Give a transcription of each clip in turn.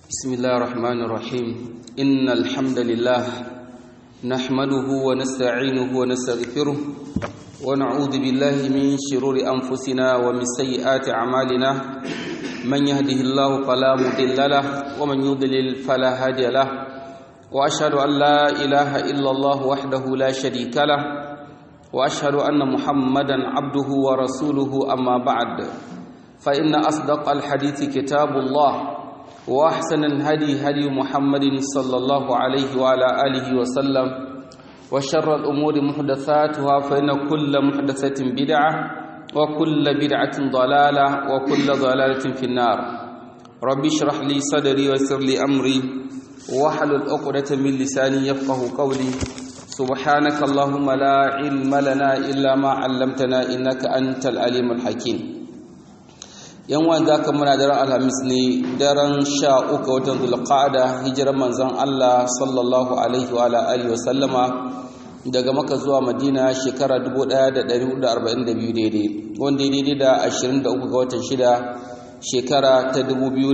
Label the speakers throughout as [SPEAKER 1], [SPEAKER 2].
[SPEAKER 1] بسم الله الرحمن الرحيم إن الحمد لله نحمده ونستعينه ونستغفره ونعوذ بالله من شرور أنفسنا ومن سيئات أعمالنا من يهده الله فلا مضل له ومن يضلل فلا هادي له وأشهد أن لا إله إلا الله وحده لا شريك له وأشهد أن محمدا عبده ورسوله أما بعد فإن أصدق الحديث كتاب الله وأحسن الهدي هدي محمد صلى الله عليه وعلى آله وسلم وشر الأمور محدثاتها فإن كل محدثة بدعة وكل بدعة ضلالة وكل ضلالة في النار ربي اشرح لي صدري ويسر لي أمري واحلل عقدة من لساني يفقه قولي سبحانك اللهم لا علم لنا إلا ما علمتنا إنك أنت العليم الحكيم yan wanda ka muna daren alhamis ne daren sha uku watan zulqa'ada hijirar manzon Allah sallallahu alaihi wa alihi wa sallama daga maka zuwa madina shekara 1442 daidai wanda ya daidai da 23 ga watan shida shekara ta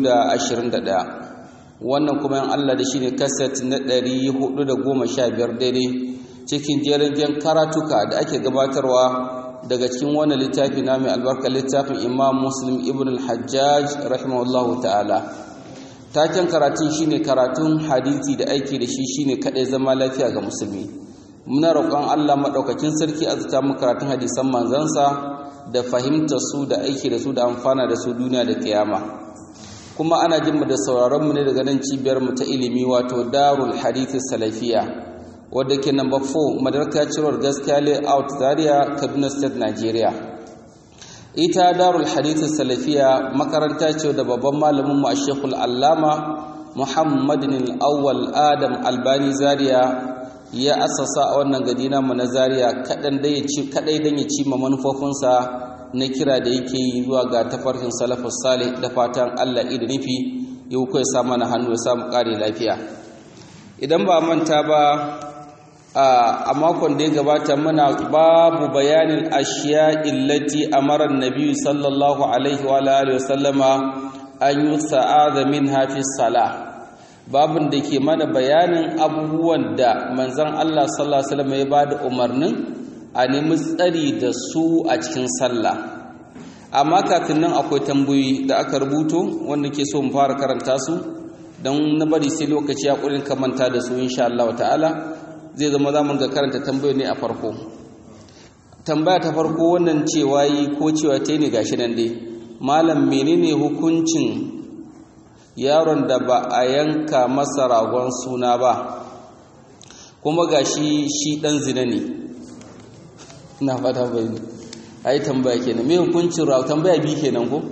[SPEAKER 1] 2021 wannan kuma yan Allah da shi ne kaset na 415 daidai cikin jerin karatuka da ake gabatarwa daga cikin wannan littafi na mai albarka littafin imam muslim ibn al-hajjaj rahimahullahu ta'ala taken karatun shine karatun hadisi da aiki da shi shine kadai zama lafiya ga musulmi muna roƙon Allah madaukakin sarki azuta mu karatun hadisan manzansa da fahimtar su da aiki da su da amfana da su duniya da kiyama kuma ana jin mu da sauraron mu ne daga nan cibiyar mu ta ilimi wato darul hadith salafiya wadda ke number 4 madarka cirowar gaskiya layout zaria kaduna state nigeria ita darul hadithin salafiya makaranta ce da babban malamin mu a shekul allama muhammadin awwal adam albani zaria ya asasa a wannan gadi namu na zaria kaɗan da ya ci kaɗai don ya ci ma manufofinsa na kira da yake yi zuwa ga tafarkin salafus salih da fatan allah da nufi ya kuwa ya sa mana hannu ya samu ƙare lafiya idan ba manta ba a makon da ya gabata muna babu bayanin ashiya illati amara nabi sallallahu alaihi wa alihi wasallama an yi sa'ada min hafi sala babin da ke mana bayanin abubuwan da manzon Allah sallallahu alaihi wasallam ya bada umarnin a nemi tsari da su a cikin sallah amma kafin nan akwai tambayoyi da aka rubuto wanda ke so mu fara karanta su don na bari sai lokaci ya kurin kamanta da su insha Allah ta'ala zai zama za mu ga karanta tambayoyi ne a farko tambaya ta farko wannan cewa yi ko cewa ta ne gashi nan dai malam menene hukuncin yaron da ba a yanka masa ragon suna ba kuma gashi shi dan zina ne ina fata bai ai tambaya kenan me hukuncin ragon tambaya bi kenan ko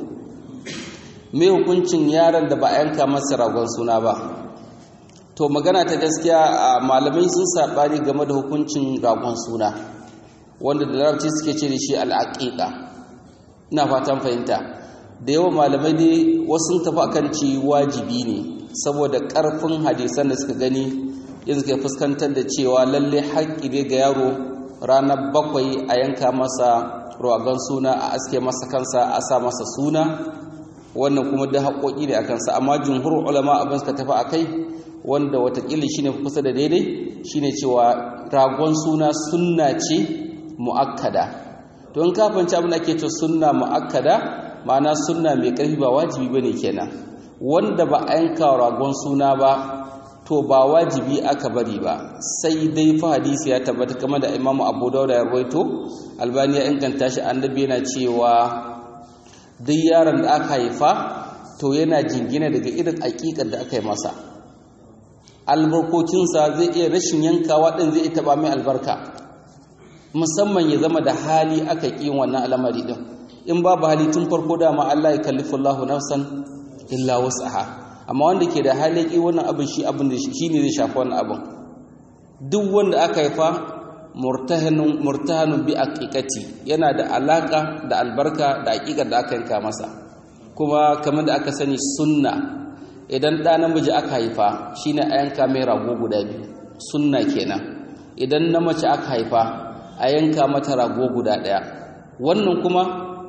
[SPEAKER 1] me hukuncin yaron da ba a yanka masa ragon suna ba to magana ta gaskiya malamai sun saɓani game da hukuncin ragon suna wanda da larabci suke ce da shi al'aƙiƙa ina fatan fahimta da yawan malamai dai wasu tafi akan ci wajibi ne saboda ƙarfin hadisan da suka gani yanzu suka fuskantar da cewa lalle haƙƙi ne ga yaro ranar bakwai a yanka masa ragon suna a aske masa kansa a sa masa suna wannan kuma da haƙoƙi ne a kansa amma jumhur ulama abin suka tafi a kai wanda watakila shine kusa da daidai shine cewa ragon suna sunna ce muakkada to in ka fanci abin da ake ce sunna muakkada ma'ana sunna mai karfi ba wajibi bane kenan wanda ba a yanka ragon suna ba to ba wajibi aka bari ba sai dai fa hadisi ya tabbata kamar da Imam Abu Dawud ya rawaito Albani ya inganta shi annabi yana cewa duk yaron da aka haifa to yana jingina daga irin aƙiƙar da aka yi masa albarkokinsa zai iya rashin yankawa ɗin zai taɓa mai albarka musamman ya zama da hali aka ƙi wannan al'amari ɗin in babu hali tun farko dama Allah ya kallifu Allah nafsan illa wasaha amma wanda ke da hali ƙi wannan abin shi abin da shi ne zai shafi wannan abin duk wanda aka haifa murtahanun murtahanun bi aqiqati yana da alaka da albarka da aqiqar da aka yanka masa kuma kamar da aka sani sunna idan ɗa namiji aka haifa shine a yanka mai rago guda biyu sunna kenan idan na mace aka haifa a yanka mata rago guda ɗaya wannan kuma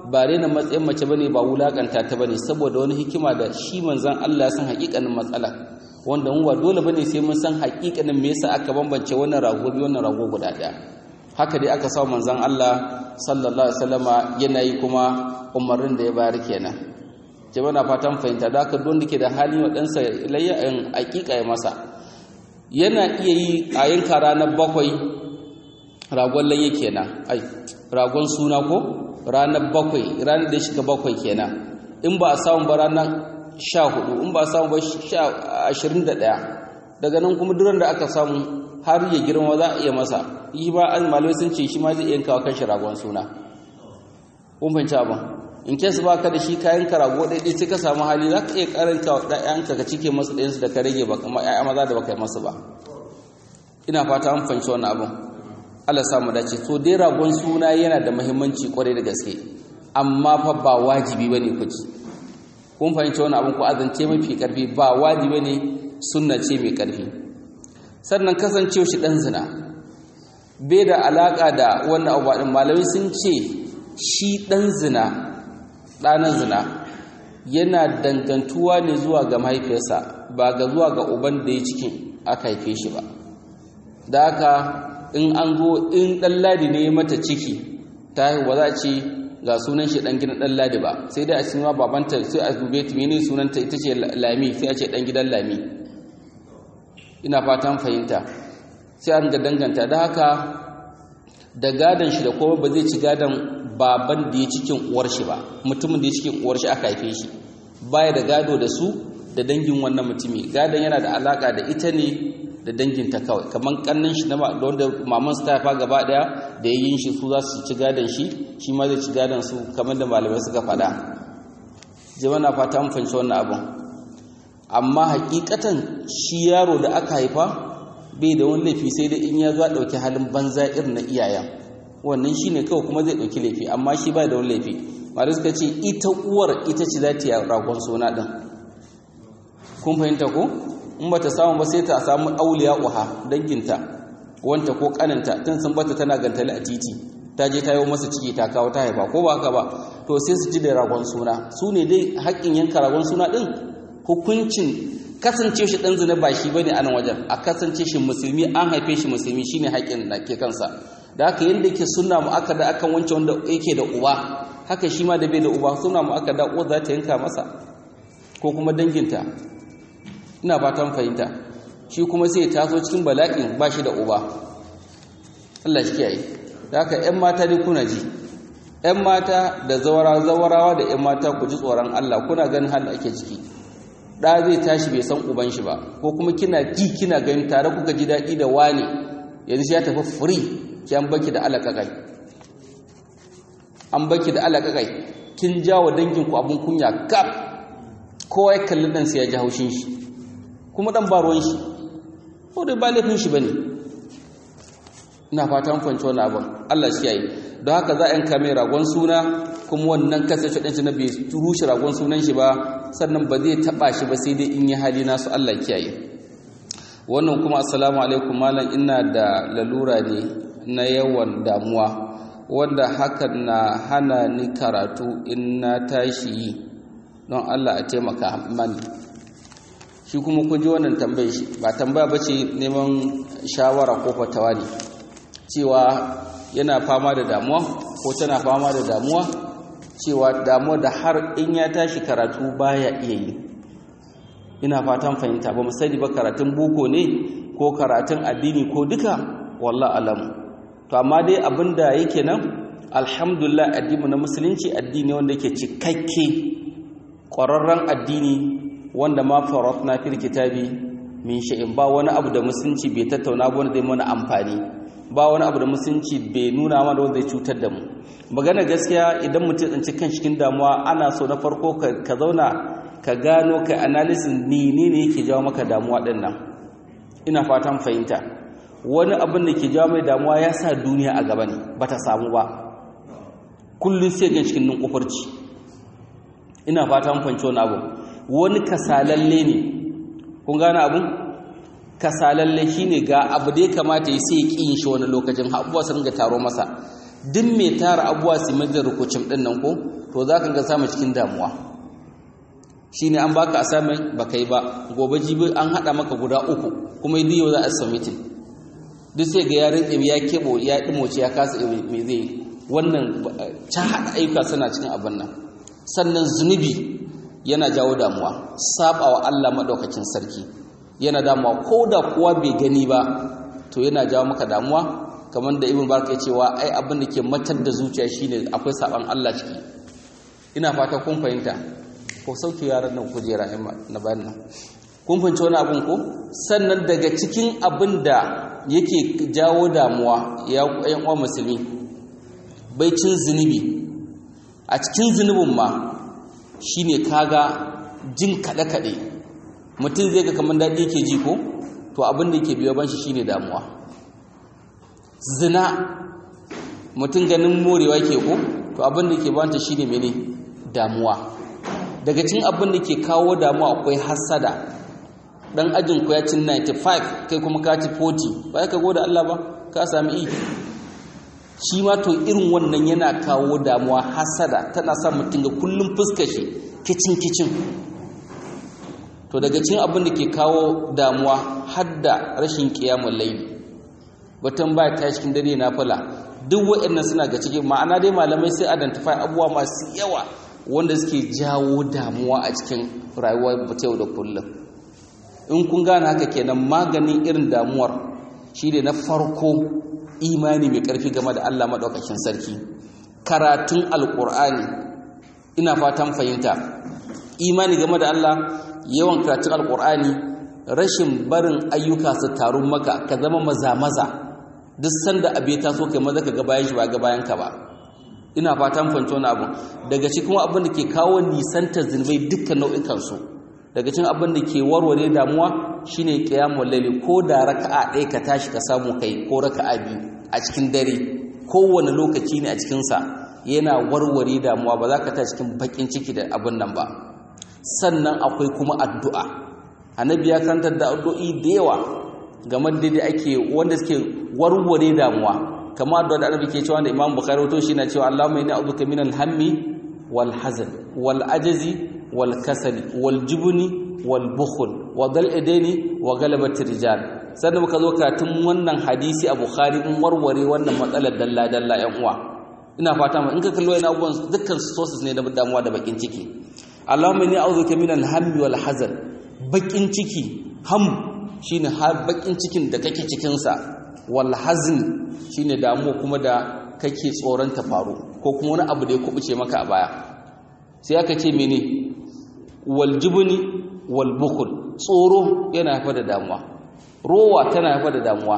[SPEAKER 1] ba rena matsayin mace bane ba wulakanta ta bane saboda wani hikima da shi manzon Allah san hakikanin matsala wanda mu ba dole bane sai mun san hakikanin me yasa aka bambance wannan rago biyu wannan rago guda daya haka dai aka samu manzon Allah sallallahu alaihi wasallama yana yi kuma umarnin da ya bayar kenan jama'a na fatan fahimta da haka don dake da hali wa ɗansa layya in hakika ya masa yana iya yi a yanka ranar bakwai ragon layya kenan ai ragon suna ko ranar bakwai ranar da ya shiga bakwai kenan in ba a samu ba ranar sha hudu in ba a samu ba ashirin da ɗaya daga nan kuma duran da aka samu har ya girma za a iya masa yi ba an malai sun ce shi ma zai iya kawo kanshi ragon suna kun fahimci abin in kesu ba ka da shi kayan ka rago ɗaiɗai sai ka samu hali za ka iya karanta wa ɗayanka ka cike masu ɗayansu da ka rage ba kamar ‘ya'ya maza da baka yi masu ba ina fata an fahimci wannan abin Allah samu dace to dai ragon suna yana da muhimmanci kwarai da gaske amma fa ba wajibi bane ku ci kun fahimci wannan abin ku azance mafi karfi ba wajibi bane sunna ce mai karfi sannan kasancewa shi dan zina bai da alaka da wannan abu din malamai sun ce shi dan zina ɗanan zina yana dangantuwa ne zuwa ga mahaifiyarsa ba ga zuwa ga uban da ya cikin aka haife shi ba da haka in an zo in ɗan ladi ne mata ciki ta haihuwa za a ce ga sunan shi ɗan gidan ɗan ladi ba sai dai a cikin babanta sai a dube ta mene sunanta ita ce lami sai a ce ɗan gidan lami ina fatan fahimta sai an ga danganta da haka da gadon shi da kuma ba zai ci gadon baban da ya cikin uwar shi ba mutumin da ya cikin uwar shi aka haife shi baya da gado da su da dangin wannan mutumi gadon yana da alaka da ita ne da danginta kawai kamar kannin shi na wanda maman su ta haifa gaba daya da yayin shi su za su ci gadon shi shi ma zai ci gadon su kamar da malamai suka faɗa jama'a na fata mun fahimci wannan abun amma hakikatan shi yaro da aka haifa bai da wani laifi sai dai in ya zo ɗauki halin banza irin na iyayen wannan shi ne kawai kuma zai ɗauki laifi amma shi ba da wani laifi mara suka ce ita uwar ita ce za ta yi ragon suna ɗin kun fahimta ko in ba ta samu ba sai ta samu auliya uha danginta wanta ko kaninta tun sun bata tana gantali a titi ta je ta yi masa ciki ta kawo ta haifa ko ba haka ba to sai su ji da ragon suna su ne dai haƙƙin yanka ragon suna ɗin hukuncin kasance shi ɗan zina ba shi bane a nan wajen a kasance shi musulmi an haife shi musulmi shine haƙƙin da ke kansa da haka yadda yake suna mu aka da akan wancan wanda yake da uba haka shi ma da bai da uba suna mu aka da uwa za ta yanka masa ko kuma danginta ina fatan fahimta shi kuma sai ya taso cikin bala'in ba shi da uba Allah shi kiyaye da haka ƴan mata dai kuna ji ƴan mata da zawara zawarawa da ƴan mata ku ji tsoron Allah kuna ganin halin ake ciki da zai tashi bai san uban shi ba ko kuma kina ji kina ganin tare kuka ji daɗi da wani yanzu ya tafi free ki an baki da alaƙaƙai an baki da alaƙaƙai kin jawo danginku abin kunya kaf kowa ya kalli ɗan sai ya ji haushin shi kuma ɗan ba ruwan shi ko dai ba laifin shi ba ne ina fatan kwanci wani abin allah shi yayi don haka za a yanka mai ragon suna kuma wannan kasance ɗan shi na bai rushe ragon sunan shi ba sannan ba zai taɓa shi ba sai dai in yi hali nasu allah kiyaye wannan kuma assalamu alaikum malam ina da lalura ne na yawan damuwa wanda hakan na hana ni karatu in na tashi yi don Allah a taimaka mani shi kuma kun ji wannan tambayi shi ba tambaya ba ce neman shawara ko fatawa ne cewa yana fama da damuwa ko tana fama da damuwa cewa damuwa da har in ya tashi karatu baya iya yi ina fatan fahimta ba mu sani ba karatun boko ne ko karatun addini ko duka wallah alamu to amma dai abinda yake nan alhamdulillah addini na musulunci addini wanda yake cikakke ƙwararren addini wanda ma faratna fil kitabi min shay'in ba wani abu da musulunci bai tattauna ba wanda zai mana amfani ba wani abu da musulunci bai nuna mana wanda zai cutar da mu magana gaskiya idan mutum tsinci kan cikin damuwa ana so na farko ka zauna ka gano ka analysis ni ne yake jawo maka damuwa din nan ina fatan fahimta wani abin da ke jawo mai damuwa ya sa duniya a gaba ne ba ta samu ba kullum sai gan cikin nunkufurci ina fata mun fanci wani abu wani kasalalle ne kun gane abun kasalalle shine ga abu da ya kamata ya sai yin shi wani lokacin abubuwa sun ga taro masa duk mai tara abuwa su mai da rukucin ɗin nan ko to za ka ga samu cikin damuwa shi ne an baka assignment ba ka yi ba gobe jibi an haɗa maka guda uku kuma yi yau za a submitin duk sai ga ya rinƙe ya keɓo ya ɗimoce ya kasa mai zai wannan ta haɗa ayyuka suna cikin abin nan sannan zunubi yana jawo damuwa saba wa Allah maɗaukakin sarki yana damuwa ko da kuwa bai gani ba to yana jawo maka damuwa kamar da ibn barka ya cewa ai abin da ke matar da zuciya shine akwai saban Allah ciki ina fata kun fahimta ko sauke yaran nan kujera na bayan nan kun fahimci wani abin ko sannan daga cikin abin da yake jawo damuwa ya yan uwa musulmi bai cin zunubi a cikin zunubin ma shine kaga jin kaɗe-kaɗe mutum zai ga kamar daɗi yake ji ko to abin da yake biyo ban shi shine damuwa zina mutum ganin morewa ke ko to abin da ke banta shine mene damuwa daga cikin abin da ke kawo damuwa akwai hasada dan ajin ku ya cin 95 kai kuma ka ci 40 ba ka gode Allah ba ka sami i shi ma to irin wannan yana kawo damuwa hasada tana sa mutum ga kullum fuskar shi kicin kicin to daga cikin abin da ke kawo damuwa hadda rashin kiyamul layli batun ba ta cikin dare na fula duk waɗannan suna ga cikin ma'ana dai malamai sai identify abubuwa masu yawa wanda suke jawo damuwa a cikin rayuwar yau da kullum in kun gane haka kenan maganin irin damuwar shi ne na farko imani mai ƙarfi game da Allah maɗaukakin sarki karatun alƙur'ani ina fatan fahimta imani game da Allah yawan karatun alƙur'ani rashin barin ayyuka su taru maka ka zama maza-maza duk sanda abu ya taso kai maza ka ga bayan shi ba ga bayan ka ba ina fatan fahimci wani abu daga cikin abin da ke kawo nisanta zunubai dukkan nau'ikan su daga cikin abin da ke warware damuwa shine qiyamul layli ko da raka'a ɗaya ka tashi ka samu kai ko raka'a biyu a cikin dare kowane lokaci ne a cikin sa yana warware damuwa ba za ka tashi cikin bakin ciki da abin nan ba sannan akwai kuma addu'a annabi ya kantar da addu'o'i da yawa game da da ake wanda suke warware damuwa kamar addu'a da annabi ke cewa da Imam Bukhari to shi na cewa Allahumma inni a'udhuka minal hammi wal hazan wal ajzi wal kasali wal jubni wal bukhl wa dal idaini wa galabat rijal sannan muka zo katun wannan hadisi a Bukhari in warware wannan matsalar dalla dalla yan uwa ina fata in ka kallo yana abubuwan dukkan sources ne na damuwa da bakin ciki Allahumma inni a'udhuka minal hammi wal hazan bakin ciki ham shine har bakin cikin da kake cikin sa wal hazn shine damuwa kuma da kake tsoron ta faru ko kuma wani abu da ya kubuce maka a baya sai aka ce mene wal jubni wal bukhl tsoro yana haifar da damuwa rowa tana haifar da damuwa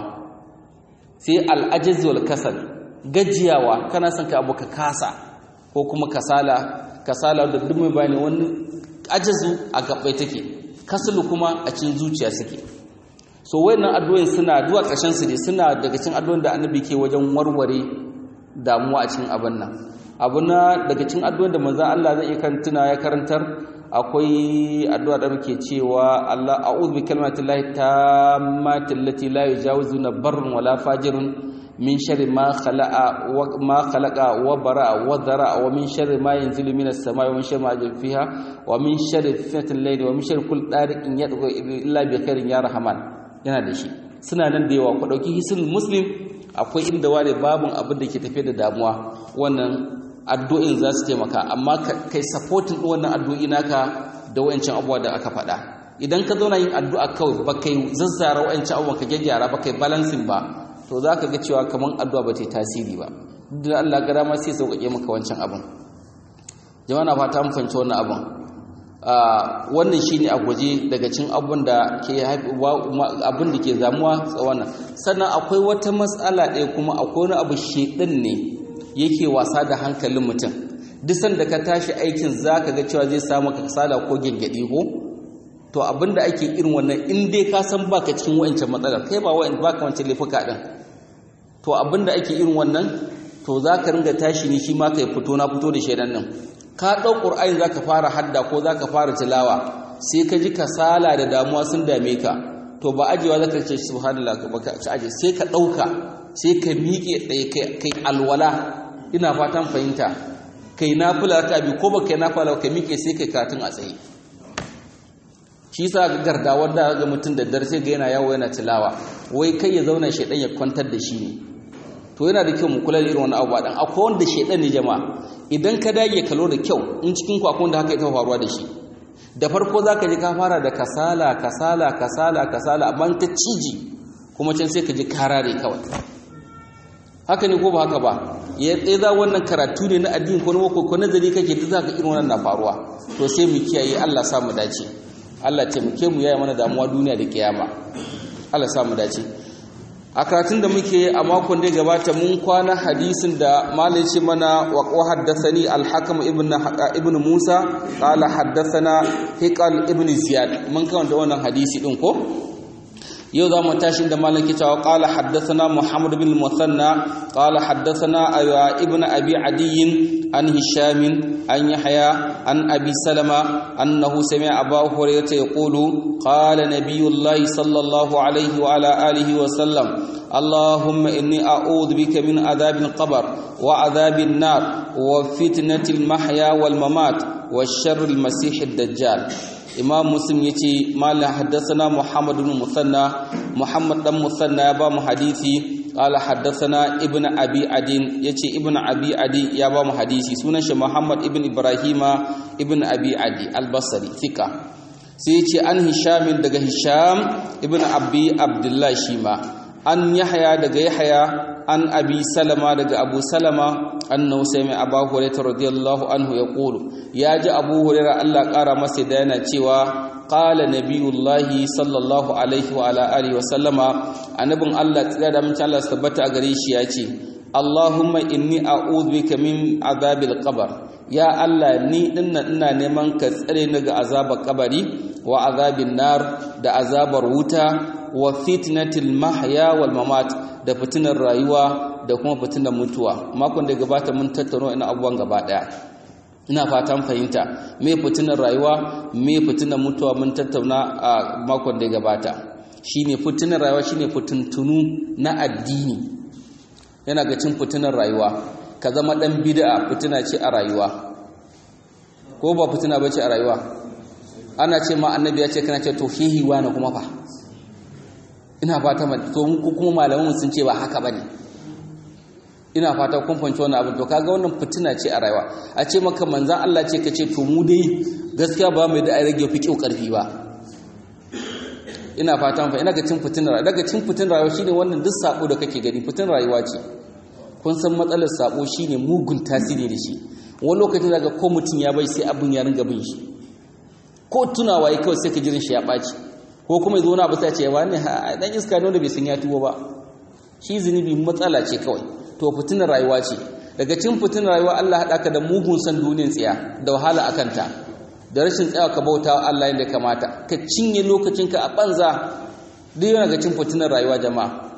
[SPEAKER 1] sai al ajz wal kasal gajiyawa kana son ka abu ka kasa ko kuma kasala kasala da duk mai bayani wani ajazu a gabbai take kasalu kuma a cikin zuciya suke so wayannan addu'o'in suna duwa ƙarshen su ne suna daga cikin addu'o'in da annabi ke wajen warware damuwa a cikin abin nan abu na daga cikin addu'o'in da manzo Allah zai iya tuna ya karantar akwai addu'a da muke cewa Allah a'udhu bi kalimatillahi tammati allati la yujawizuna barrun wala fajirun min sharri ma khalaqa wa ma khalaqa wa bara'a wa dhara'a wa min sharri ma yanzilu minas samai wa min sharri ma yajri fiha wa min sharri fitnatil layli wa min sharri kulli tariqin yad'u illa bi khairin ya rahman yana da shi suna nan da yawa ku dauki hisul muslim akwai inda ware babun abin da ke tafe da damuwa wannan addu'in za su taimaka amma kai supporting wannan addu'o'i naka da wayancin abubuwa da aka faɗa idan ka zauna yin addu'a kawai ba kai zazzara wayancin abubuwa ka gyaggyara ba kai balancing ba to za ka ga cewa kamar addu'a ba ta yi tasiri ba duk da Allah gara ma sai sauƙaƙe maka wancan abin jama'a na fata mun fahimci wannan abin wannan shine a gwaje daga cin abin da ke abin da ke zamuwa tsawon sannan akwai wata matsala ɗaya kuma akwai wani abu shedan ne yake wasa da hankalin mutum duk sanda ka tashi aikin zaka ga cewa zai samu ka kasala ko gengedi ko to abinda ake irin wannan in dai ka san baka cikin wayancan matsalar kai ba wayan baka wancan laifuka din to abinda ake irin wannan to zaka ringa tashi ne shi ma kai fito na fito da shedan nan ka dau qur'ani zaka fara hadda ko zaka fara tilawa sai ka ji kasala da damuwa sun dame ka to ba ajewa zaka ce subhanallah ba ka aje sai ka dauka sai ka miƙe tsaye kai alwala ina fatan fahimta kai nafila ka bi ko ba kai nafila ka miƙe sai kai karatun a tsaye shi sa ga garda wanda ga mutum da dare sai ga yana yawo yana tilawa wai kai ya zauna shedan ya kwantar da shi ne to yana da kyau mu kula da irin wannan abubuwa dan akwai wanda shedan ne jama'a idan ka dage kalo da kyau in cikin ku akwai wanda haka ita faruwa da shi da farko zaka ji ka fara da kasala kasala kasala kasala amma ka ciji kuma can sai ka ji karare kawai haka ne ko ba haka ba ya za wannan karatu ne na addini ko na ko nazari kake duk zaka irin wannan na faruwa to sai mu kiyaye Allah sa mu dace Allah taimake mu yaya mana damuwa duniya da kiyama Allah sa mu dace a karatun da muke a makon da gabata mun kwana hadisin da malai ce mana wa haddathani al-hakam ibn ibn Musa qala haddathana hiqal ibn Ziyad mun kawanta wannan hadisi din ko yau za mu tashi da malaki cewa qala haddathana Muhammad bin Musanna qala haddathana ibn Abi Adi an Hisham an Yahya an Abi Salama annahu sami'a Abu Hurairah yaqulu qala nabiyullahi sallallahu alayhi wa ala alihi wa sallam اللهم إني أعوذ بك من عذاب القبر وعذاب النار وفتنة المحيا والممات والشر المسيح الدجال imam muslim yace malam haddathana muhammad ibn musanna muhammad dan musanna ya ba mu hadisi qala haddathana ibn abi adin yace ibn abi adi ya ba mu hadisi sunan shi muhammad ibn ibrahima ibn abi adi al-basri thika sai yace an hisham daga hisham ibn abi abdullah shima an yahya daga yahya an abi salama daga abu salama annahu sami abu hurairah radiyallahu anhu yaqulu ya ji abu hurairah Allah kara masa da yana cewa qala nabiyullahi sallallahu alaihi wa ala alihi wa sallama annabin Allah tsira da mun Allah tabbata a gare shi ya ce Allahumma inni a'udhu bika min azabil qabr ya Allah ni dinnan ina neman ka tsare ni ga azabar kabari wa azabin nar da azabar wuta wa fitnatil mahya wal mamat da fitinar rayuwa da kuma fitinar mutuwa makon da gabata mun tattauna ina abubuwan gaba daya ina fatan fahimta me fitinar rayuwa me fitinar mutuwa mun tattauna a makon da gabata shine fitinar rayuwa shine fitintunu na addini yana ga cin fitinar rayuwa ka zama dan bid'a fitina ce a rayuwa ko ba fitina bace a rayuwa ana ce ma annabi ya ce kana ce to hihi wani kuma fa ina fata to mu kuma malaman sun ce ba haka bane ina fata kun fanci wannan abin to kaga wannan fitina ce a rayuwa a ce maka manzan Allah ce ka ce to mu dai gaskiya ba mai da ai rage fi karfi ba ina fata fa ina ga cin fitinar daga cin fitinar rayuwa shine wannan duk sako da kake gani fitin rayuwa ce kun san matsalar sako shine mugun tasiri da shi wani lokacin daga ko mutum ya bai sai abin ya ringa bin shi ko tunawa ya kawai sai ka jirin shi ya ɓaci ko kuma zo na abu sai ce ya wani dan iska ne wanda bai san ya tuwo ba shi zunubi matsala ce kawai to fitinar rayuwa ce daga cin fitinar rayuwa Allah haɗa ka da mugun san duniyar tsiya da wahala a kanta da rashin tsayawa ka bauta wa Allah yadda kamata ka cinye lokacinka a banza duk yana ga cin fitinar rayuwa jama'a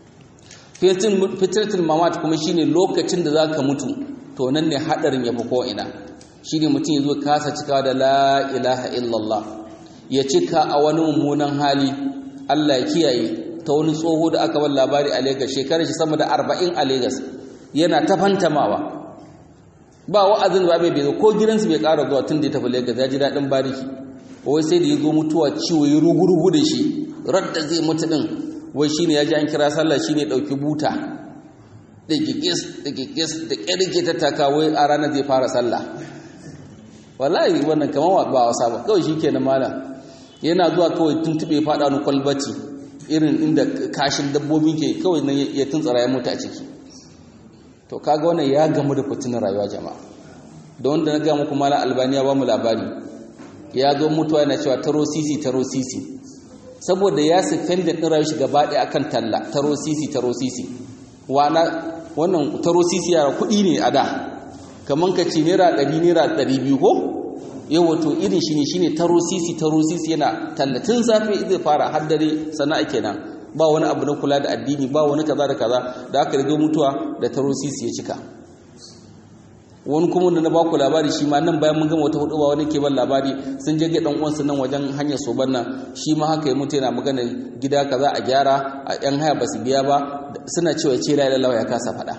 [SPEAKER 1] fitratul mamat kuma shine lokacin da zaka mutu to nan ne hadarin yafi ko ina shine mutum ya zo kasa cikawa da la ilaha illallah ya cika a wani mummunan hali Allah ya kiyaye ta wani tsoho da aka bar labari a Lagos shekarar shi sama da 40 a Lagos yana ta fantamawa ba wa'azin ba bai zo ko gidansu bai ƙara zuwa tun da ya tafi Lagos ya ji daɗin bariki wai sai da ya zo mutuwa ciwo ya rugurugu da shi radda zai mutu din wai shine ya ji an kira sallah shine dauki buta da gigis da gigis da kirge ta taka wai a ranar zai fara sallah wallahi wannan kamar ba wasa ba kawai shikenan malam yana zuwa kawai tuntube fada wani kwalbati irin inda kashin dabbobi ke kawai nan ya tuntsara ya mutu a ciki to kaga wannan ya gamu da fitinar rayuwa jama'a da wanda na ga muku malam albaniya ba mu labari ya zo mutuwa yana cewa taro sisi taro sisi saboda ya siffenda ɗin rayuwa shi gaba ɗaya akan talla taro sisi taro sisi wana wannan taro sisi yara kuɗi ne a da kamar ka ce naira ɗari naira ɗari biyu ko yau wato irin shi ne shi ne taro sisi taro sisi yana tallatin safe zai fara har dare sana'a kenan ba wani abu na kula da addini ba wani kaza da kaza da aka rigo mutuwa da taro sisi ya cika wani kuma da na baku labari shi ma nan bayan mun gama wata hudu ba wani ke ban labari sun je ga dan uwansa nan wajen hanyar soban nan shi ma haka ya mutu yana magana gida kaza a gyara a yan haya basu biya ba suna cewa ce la ilaha ya kasa faɗa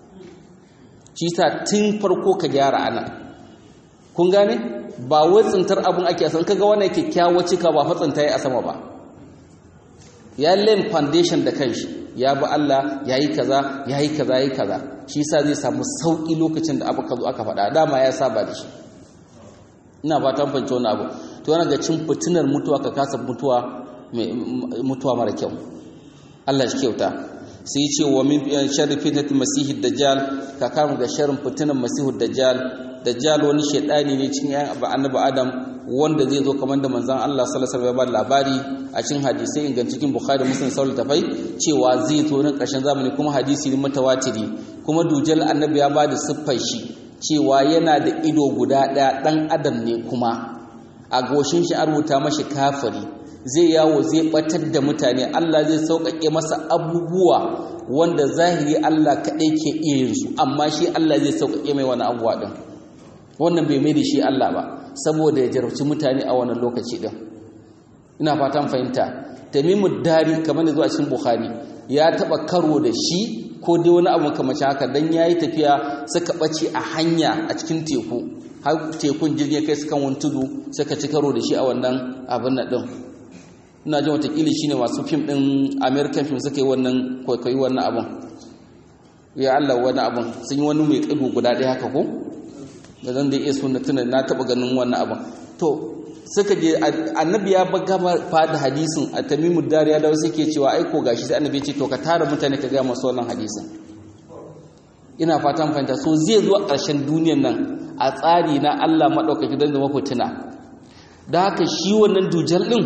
[SPEAKER 1] shi sa tun farko ka gyara ana kun gane ba wai tsintar abun ake san kaga wannan kyakkyawa cika ba fa tsinta a sama ba ya len foundation da kanshi ya bi Allah yayi kaza yayi kaza yayi kaza shi sa zai samu sauki lokacin da abu ka zo aka faɗa dama ya saba da shi ina fatan fahimci wani abu to yana ga cin fitinar mutuwa ka kasa mutuwa mutuwa mara kyau Allah shi kyauta sai ce wa min sharri fitnatil masihid dajjal ka kama ga sharrin fitinar masihud dajjal dajjal wani shedani ne cikin ayan annabi adam wanda zai zo kamar da manzon Allah sallallahu alaihi wasallam ya ba labari a cikin hadisai ingan cikin bukhari muslim sahih tafai cewa zai zo na karshen zamani kuma hadisi ne mutawatiri kuma dujal annabi ya ba da siffar shi cewa yana da ido guda ɗaya ɗan adam ne kuma a goshin shi an rubuta mashi kafiri zai yawo zai batar da mutane Allah zai sauƙaƙe masa abubuwa wanda zahiri Allah kaɗai ke iya yin su amma shi Allah zai sauƙaƙe mai wani abubuwa ɗin wannan bai mai da shi Allah ba saboda ya jarabci mutane a wannan lokaci ɗin ina fatan fahimta tamimu dari kamar da zuwa cikin bukhari ya taɓa karo da shi ko dai wani abu kamar haka dan yayi tafiya suka ɓace a hanya a cikin teku har tekun jirgin kai sukan wani tudu suka ci karo da shi a wannan abin nan ɗin ina jin watakili shine masu fim ɗin american film suka yi wannan kwaikwayi wannan abin ya Allah wani abin sun yi wani mai ƙido guda ɗaya haka ko da zan da iya suna tunan na taɓa ganin wannan abin to suka je annabi ya gama fada hadisin a tamimu dariya da wasu ke cewa aiko gashi sai annabi ce to ka tara mutane ka gaya masu wannan hadisin ina fatan fahimta so zai zuwa ƙarshen duniyan nan a tsari na Allah maɗaukaki don zama fitina da haka shi wannan dujal ɗin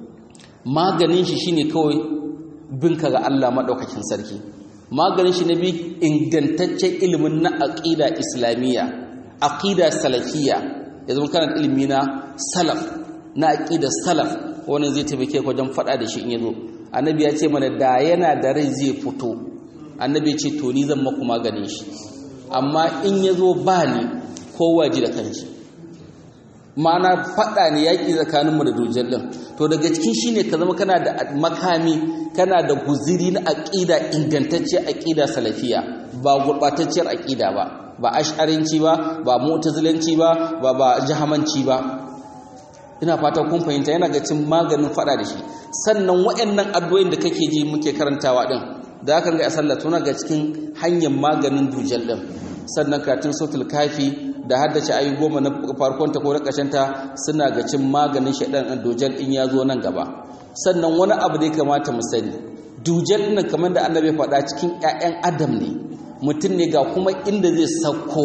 [SPEAKER 1] maganin shi shine kawai binka ga Allah maɗaukakin sarki maganin shi na bi ingantaccen ilimin na aƙida islamiyya aƙida salafiyya ya zama kana ilimi na salaf na aƙida salaf wani zai taimake ka wajen faɗa da shi in yazo annabi ya ce mana da yana da rai zai fito annabi ya ce to ni zan maku maganin shi amma in yazo ba ni kowa ji da kanshi ma'ana faɗa ne yaƙi tsakaninmu da dujal ɗin to daga cikin shi ne ka zama kana da makami kana da guziri na aƙida ingantacce aƙida salafiya ba gurɓatacciyar aƙida ba ba ash'arinci ba ba mu'tazilanci ba ba ba jahamanci ba ina fata kun fahimta yana ga cin maganin fada da shi sannan waɗannan addu'o'in da kake ji muke karantawa din da aka ga sallah tuna ga cikin hanyar maganin dujal din sannan karatun sautul kafi da haddace ayi goma na farkon ta ko na ƙarshen ta suna ga cin maganin shaidan din dujal in ya zo nan gaba sannan wani abu da ya kamata mu sani dujal din kamar da annabi faɗa cikin ƴaƴan adam ne mutum ne ga kuma inda zai sauko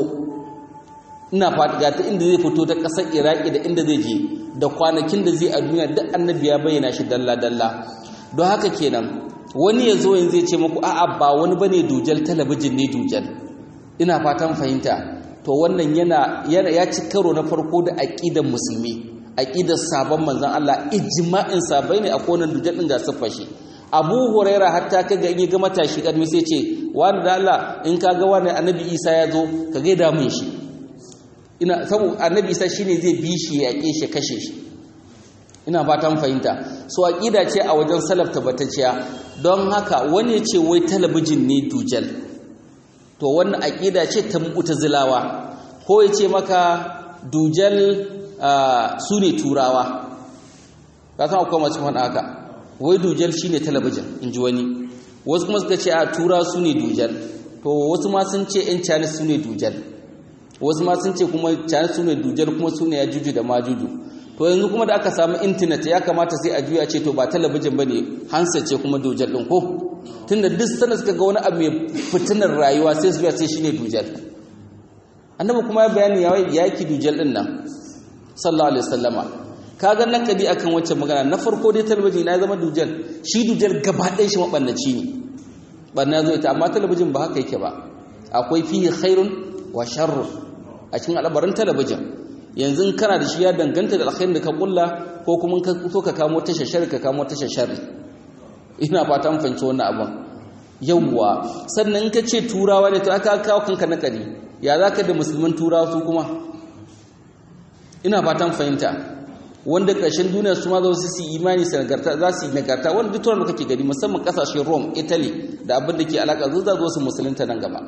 [SPEAKER 1] ina fata ga ta inda zai fito ta ƙasar iraki da inda zai je da kwanakin da zai a duniya duk annabi ya bayyana shi dalla-dalla don haka kenan wani ya zo yanzu zai ce muku a'a ba wani bane dujal talabijin ne dujal ina fatan fahimta to wannan yana ya ci karo na farko da aqidar musulmi aqidar sabon manzon Allah ijma'in sabai ne a konan dujal din ga siffar shi Abu Huraira hatta kaga in ya ga matashi kadmi sai ce wani da Allah in ka ga wani annabi Isa ya zo ka gaida mun shi ina saboda annabi Isa shine zai bi shi ya yake shi kashe shi ina fatan fahimta so aqida ce a wajen salaf tabbatacciya don haka wani ya ce wai talabijin ne dujal to wannan aqida ce ta mu'tazilawa ko ya ce maka dujal su ne turawa ka san akwai masu faɗa haka wai dujal shine talabijin in ji wani wasu kuma suka ce a tura su ne dujal to wasu ma sun ce yan cani su ne dujal wasu ma sun ce kuma cani su ne dujal kuma su ne ya juju da majuju to yanzu kuma da aka samu intanet ya kamata sai a juya ce to ba talabijin ba ne hansa ce kuma dujal ɗin ko tunda duk sanda suka ga wani abu mai fitinar rayuwa sai su juya sai shine dujal annabi kuma ya bayani ya yaki dujal ɗin nan sallallahu alaihi wasallama kaga nan kadi akan wacce magana na farko dai talabijin na zama dujal shi dujal gaba ɗaya shi mabannaci ne banna zo ita amma talabijin ba haka yake ba akwai fihi khairun wa sharrun a cikin al'abarin talabijin yanzu kana da shi ya danganta da alkhairin da ka kulla ko kuma ka so ka kamo ta shashar ka kamo ta shashar ina fata mun fahimci wannan abin yawwa sannan in ka ce turawa ne to aka kawo kanka na kari ya za ka da musulman turawa su kuma ina fatan fahimta wanda ƙarshen duniya su ma za su yi imani su nagarta za su yi nagarta wanda duk turan da kake gani musamman ƙasashen rome italy da abin da ke alaƙa zuwa zo su musulunta nan gaba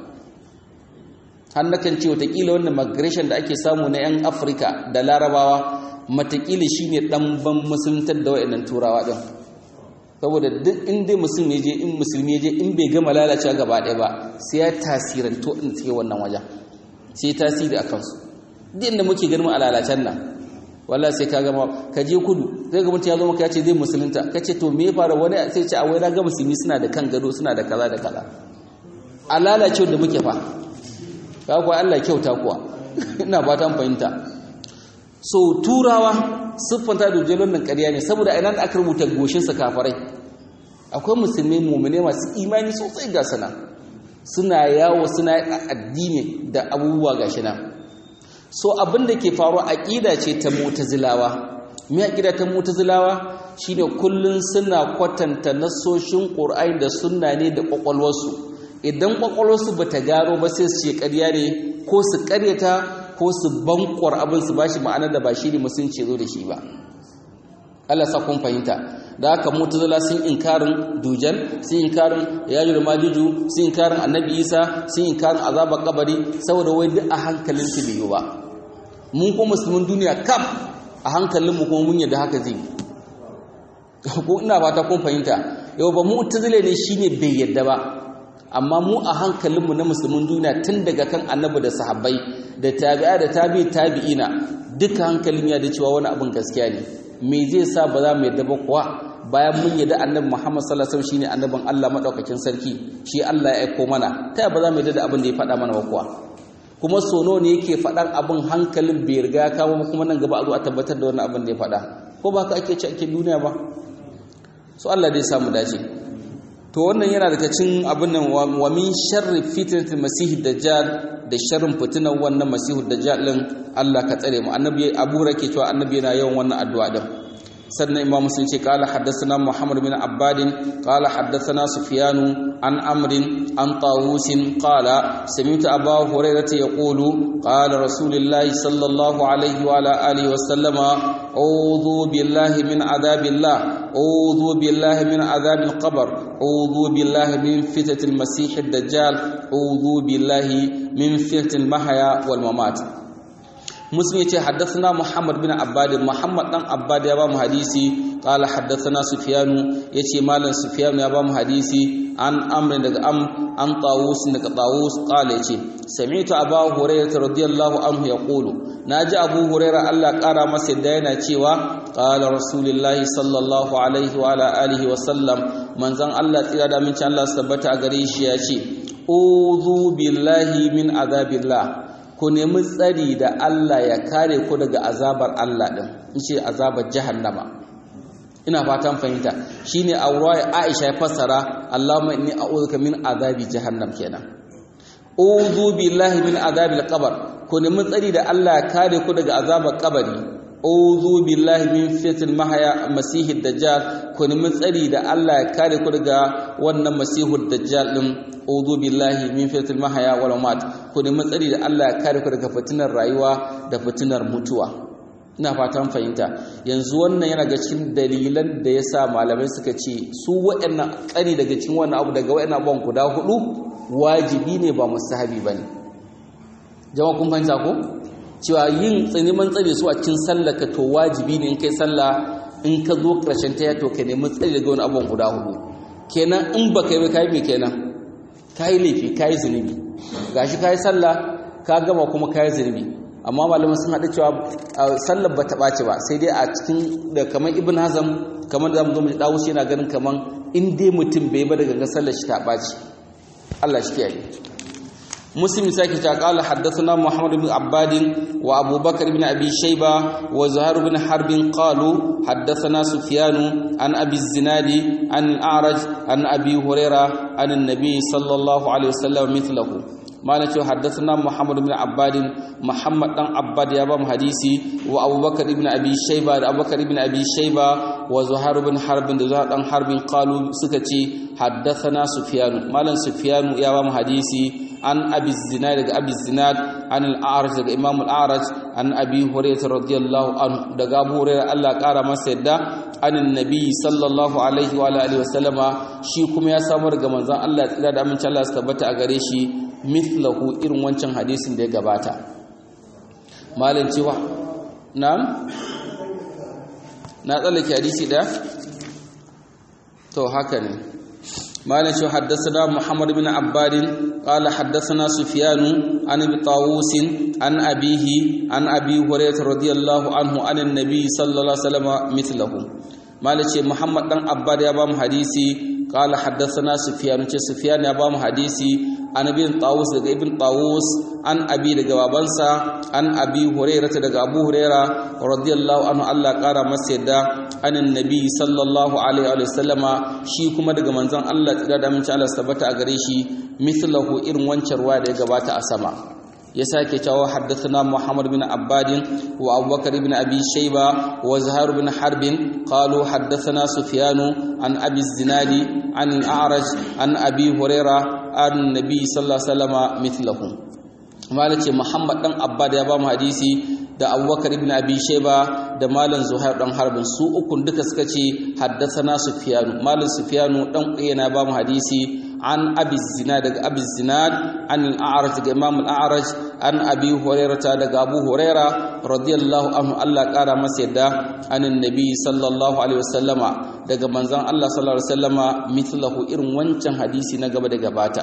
[SPEAKER 1] har nakan ce watakila wannan migration da ake samu na 'yan afirka da larabawa matakila shi ne ɗanban musuluntar da wa'annan turawa ɗin saboda duk inda musulmi je in musulmi je in bai gama lalacewa gaba ɗaya ba sai ya tasiranto in suke wannan wajen sai tasiri a kansu duk inda muke ganin a lalacen nan wallahi sai ka gama ka je kudu zai ga mutum ya zo maka ya ce zai musulunta ka ce to me ya fara wani sai ce a wai na ga musulmi suna da kan gado suna da kaza da kaza a lalacewa da muke fa ka kuwa Allah kyauta kuwa ina ba ta fahimta so turawa siffanta da jelon nan ƙarya ne saboda ina da aka rubuta goshinsa kafarai akwai musulmai mumune masu imani sosai ga sana suna yawo suna addini da abubuwa ga shi nan so abin da ke faru aƙida ce ta mutazilawa me aƙida ta mutazilawa shine kullun suna kwatanta nasoshin ƙur'ani da sunna ne da ƙwaƙwalwarsu idan ƙwaƙwalwarsu ba ta gano ba sai su ce ƙarya ne ko su ƙaryata ko su bankwar abin su bashi ma'anar da ba shi ne musulunci zo da shi ba Allah sa kun fahimta da haka mutazila sun inkarin dujal sun inkarin yajul majuju sun inkarin annabi isa sun inkarin azabar kabari saboda wai duk a hankalin su bai ba mun ko musulmin duniya kam a hankalin mu kuma mun yadda haka zai ko ina fata kun fahimta yau ba mutazile ne shine bai yadda ba amma mu a hankalinmu na musulmin duniya tun daga kan annabi da sahabbai da tabi'a da tabi tabi'ina duka hankalin ya da cewa wani abin gaskiya ne me zai sa ba za mu yadda ba kuwa bayan mun yadda annabi Muhammad sallallahu alaihi wasallam shine annabin Allah madaukakin sarki shi Allah ya aiko mana ta ba za mu yadda da abin da ya faɗa mana ba kuwa kuma sono ne yake faɗan abin hankalin bai riga kawo kuma nan gaba a zo a tabbatar da wannan abin da ya faɗa ko ba ka ake ci ake duniya ba so Allah dai samu dace to wannan yana daga cikin abin nan wa min sharri fitnatil masih dajjal da sharrin fitinan wannan masihu dajjal din Allah ka tsare mu annabi Abu Rake cewa annabi yana yawan wannan addu'a din sannan imam muslim ce qala haddathana muhammad bin abbad qala haddathana sufyan an amr an tawus qala sami'tu abu hurairah yaqulu qala rasulullahi sallallahu alaihi wa ala alihi wa sallama a'udhu billahi min adabillah a'udhu billahi min adabil qabr a'udhu billahi min fitnatil masih ad-dajjal a'udhu billahi min fitnatil mahya wal mamat مسلم يتي حدثنا محمد بن عباد محمد بن عباد يا بام حديثي قال حدثنا سفيان يتي مالن سفيان يا بام حديثي عن امر دغ ام عن طاووس دغ طاووس قال يتي سمعت ابا هريره رضي الله عنه يقول ناجي ابو هريره الله قرا masa da yana cewa qala rasulullahi sallallahu alaihi wa ala alihi wa sallam manzon Allah tsira da min Allah tabbata a gare shi ya ce uzu billahi min azabillah ku nemi tsari da Allah ya kare ku daga azabar Allah din in ce azabar jahannama ina fatan fahimta shine a ruwaya Aisha ya fassara Allahumma inni a'udhuka min azabi jahannam kenan uzu billahi min azabil qabr ku nemi tsari da Allah ya kare ku daga azabar kabari uzu billahi min fitnil mahya masihid dajjal ku nemi tsari da Allah ya kare ku daga wannan masihud dajjal din uzu billahi min fitnil mahya wal mamat ku nemi tsari da Allah ya kare ku daga fitinar rayuwa da fitinar mutuwa ina fatan fahimta yanzu wannan yana ga cikin dalilan da yasa malamai suka ce su waɗannan tsari daga cikin wannan abu daga waɗannan abubuwan guda hudu wajibi ne ba mustahabi bane jama'a kun fahimta ko cewa yin tsaniman tsare su a cikin sallah ka to wajibi ne in kai sallah in ka zo ƙarshen ta to ka nemi tsare daga wani abubuwan guda hudu kenan in ba kai ba kai me kenan kai laifi kai zunubi gashi kai sallah ka gama kuma kai zunubi amma malaman sun haɗu cewa sallar ba ta ɓace ba sai dai a cikin da kamar ibn hazam kamar da mu dawo shi yana ganin kamar in dai mutum bai ba daga sallar shi ta ɓace Allah shi kiyaye مسلم ساكت قال حدثنا محمد بن عباد وابو بكر بن ابي شيبه وزهير بن حرب قالوا حدثنا سفيان عن ابي الزناد عن الاعرج عن ابي هريره عن النبي صلى الله عليه وسلم مثله ما نتو حدثنا محمد بن عباد محمد بن عباد يا بام حديثي وابو بكر بن ابي شيبه ابو بكر بن ابي شيبه وزهير بن حرب زهير بن حرب قالوا سكتي حدثنا سفيان مالن سفيان يا بام حديثي an abi zinad daga abi zinad an al-a'raj daga imam al-a'raj an abi hurairah radiyallahu anhu daga abu hurairah Allah kara masa yadda anin nabi sallallahu alaihi wa alihi wasallama shi kuma ya samu daga manzon Allah tsira da amincin Allah su tabbata a gare shi mithlahu irin wancan hadisin da ya gabata malin cewa na'am na tsallake hadisi da to haka ne مالك شو حدثنا محمد بن عباد قال حدثنا سفيان عن ابي طاووس عن ابيه عن ابي هريره رضي الله عنه عن النبي صلى الله عليه وسلم مثله مالك محمد بن عباد يا بام حديثي قال حدثنا سفيان سفيان يا بام حديثي عن ابن طاووس daga ibn طاووس an abi daga babansa an abi hurairah daga abu hurairah radiyallahu anhu Allah kara masa yadda anin nabi sallallahu alaihi wa sallama shi kuma daga manzon Allah tsira da mun ci Allah tabbata a gare shi mithlahu irin wancan ruwa da ya gabata a sama ya sake cewa haddathana Muhammad bin Abbad wa Abu Bakar ibn Abi Shayba wa Zuhair bin Harb qalu haddathana Sufyan an Abi Zinadi an al-A'raj an Abi Hurairah an Nabi sallallahu alaihi wasallama mithlahu malace Muhammad dan Abbad ya ba mu hadisi da Abubakar ibn Abi Shayba da Malam Zuhair dan Harbin su ukun duka suka ce haddathana Sufyan Malam Sufyan dan Uyayna ba mu hadisi an Abi Zinad daga Abi Zinad an al-A'raj daga Imam al-A'raj an Abi Hurairah daga Abu Hurairah radiyallahu anhu Allah kara masa yadda anin Nabi sallallahu alaihi wasallama daga manzon Allah sallallahu alaihi wasallama mithlahu irin wancan hadisi na gaba da gabata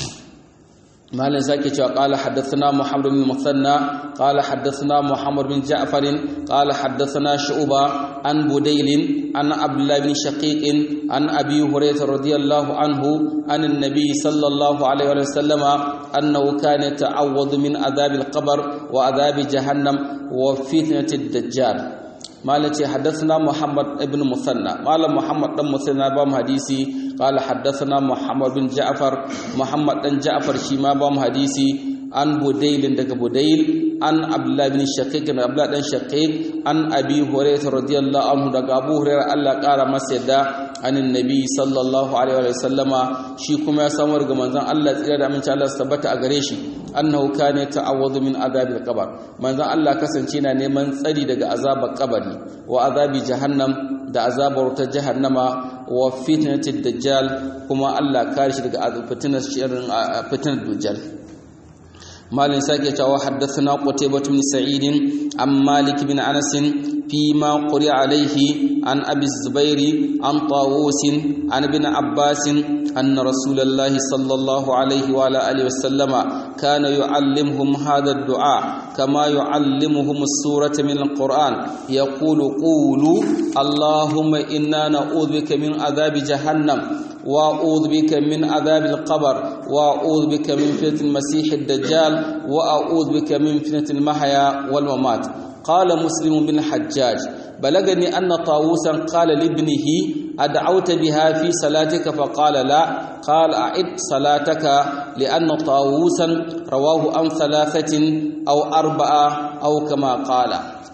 [SPEAKER 1] مالن زكي قال حدثنا محمد بن مثنى قال حدثنا محمد بن جعفر قال حدثنا شعبة عن بديل عن عبد الله بن شقيق عن أبي هريرة رضي الله عنه عن النبي صلى الله عليه وسلم أنه كان يتعوض من عذاب القبر وعذاب جهنم وفتنة الدجال مالتي حدثنا محمد بن مثنى مال محمد بن مثنى بام حديثي قال حدثنا محمد بن جعفر محمد بن جعفر شيما بام حديثي عن بديل دغ بديل عن عبد الله بن شقيق بن عبد الله بن شقيق عن ابي هريره رضي الله عنه دغ ابو هريره الله قال مسيدا عن النبي صلى الله عليه وسلم shi kuma ya samu daga manzon Allah tsira da aminci Allah tabbata a gare shi annahu kana ta'awwadu min azabil qabr manzon Allah kasance na neman tsari daga azabar kabari wa azabi jahannam da azabar ta jahannama wa fitnatid dajjal kuma Allah kare shi daga fitnar shirin fitnar dajjal malin sake cewa haddathana qutaybah bin sa'id an malik bin anas فيما قرئ عليه عن أبي الزبير عن طاووس عن ابن عباس أن رسول الله صلى الله عليه وعلى آله وسلم كان يعلمهم هذا الدعاء كما يعلمهم السورة من القرآن يقول قولوا اللهم إنا نعوذ بك من عذاب جهنم وأعوذ بك من عذاب القبر وأعوذ بك من فتنة المسيح الدجال وأعوذ بك من فتنة المحيا والممات قال مسلم بن حجاج بلغني أن طاووسا قال لابنه أدعوت بها في صلاتك فقال لا قال أعد صلاتك لأن طاووسا رواه عن ثلاثة أو أربعة أو كما قال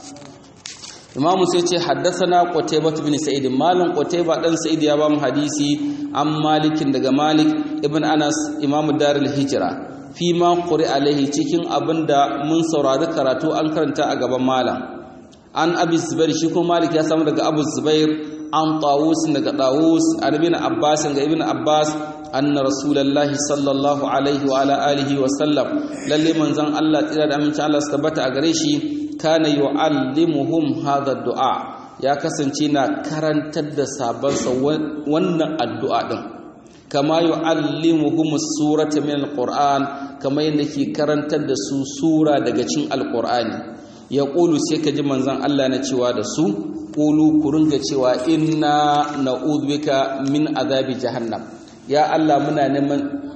[SPEAKER 1] imam sai ce haddathana qutaybah bin sa'id malam qutaybah dan sa'id ya ba mu hadisi an malikin daga malik ibn anas imam darul hijra fi ma quri alaihi cikin abinda mun saurari karatu an karanta a gaban malam an abi zubair shi kuma malik ya samu daga abu zubair an tawus daga tawus an ibn abbas ga ibn abbas anna rasulullahi sallallahu alaihi wa ala alihi wa sallam lalle manzon Allah tsira da aminci Allah su tabbata a gare shi kana yu'allimuhum hadha du'a ya kasance na karantar da sabansa wannan addu'a din kama yu'allimuhum surata min alquran kama yadda ke karantar da su sura daga cikin alqurani ya qulu sai ka ji manzon Allah na cewa da su qulu ku ringa cewa inna na'udhu bika min azabi jahannam ya Allah muna neman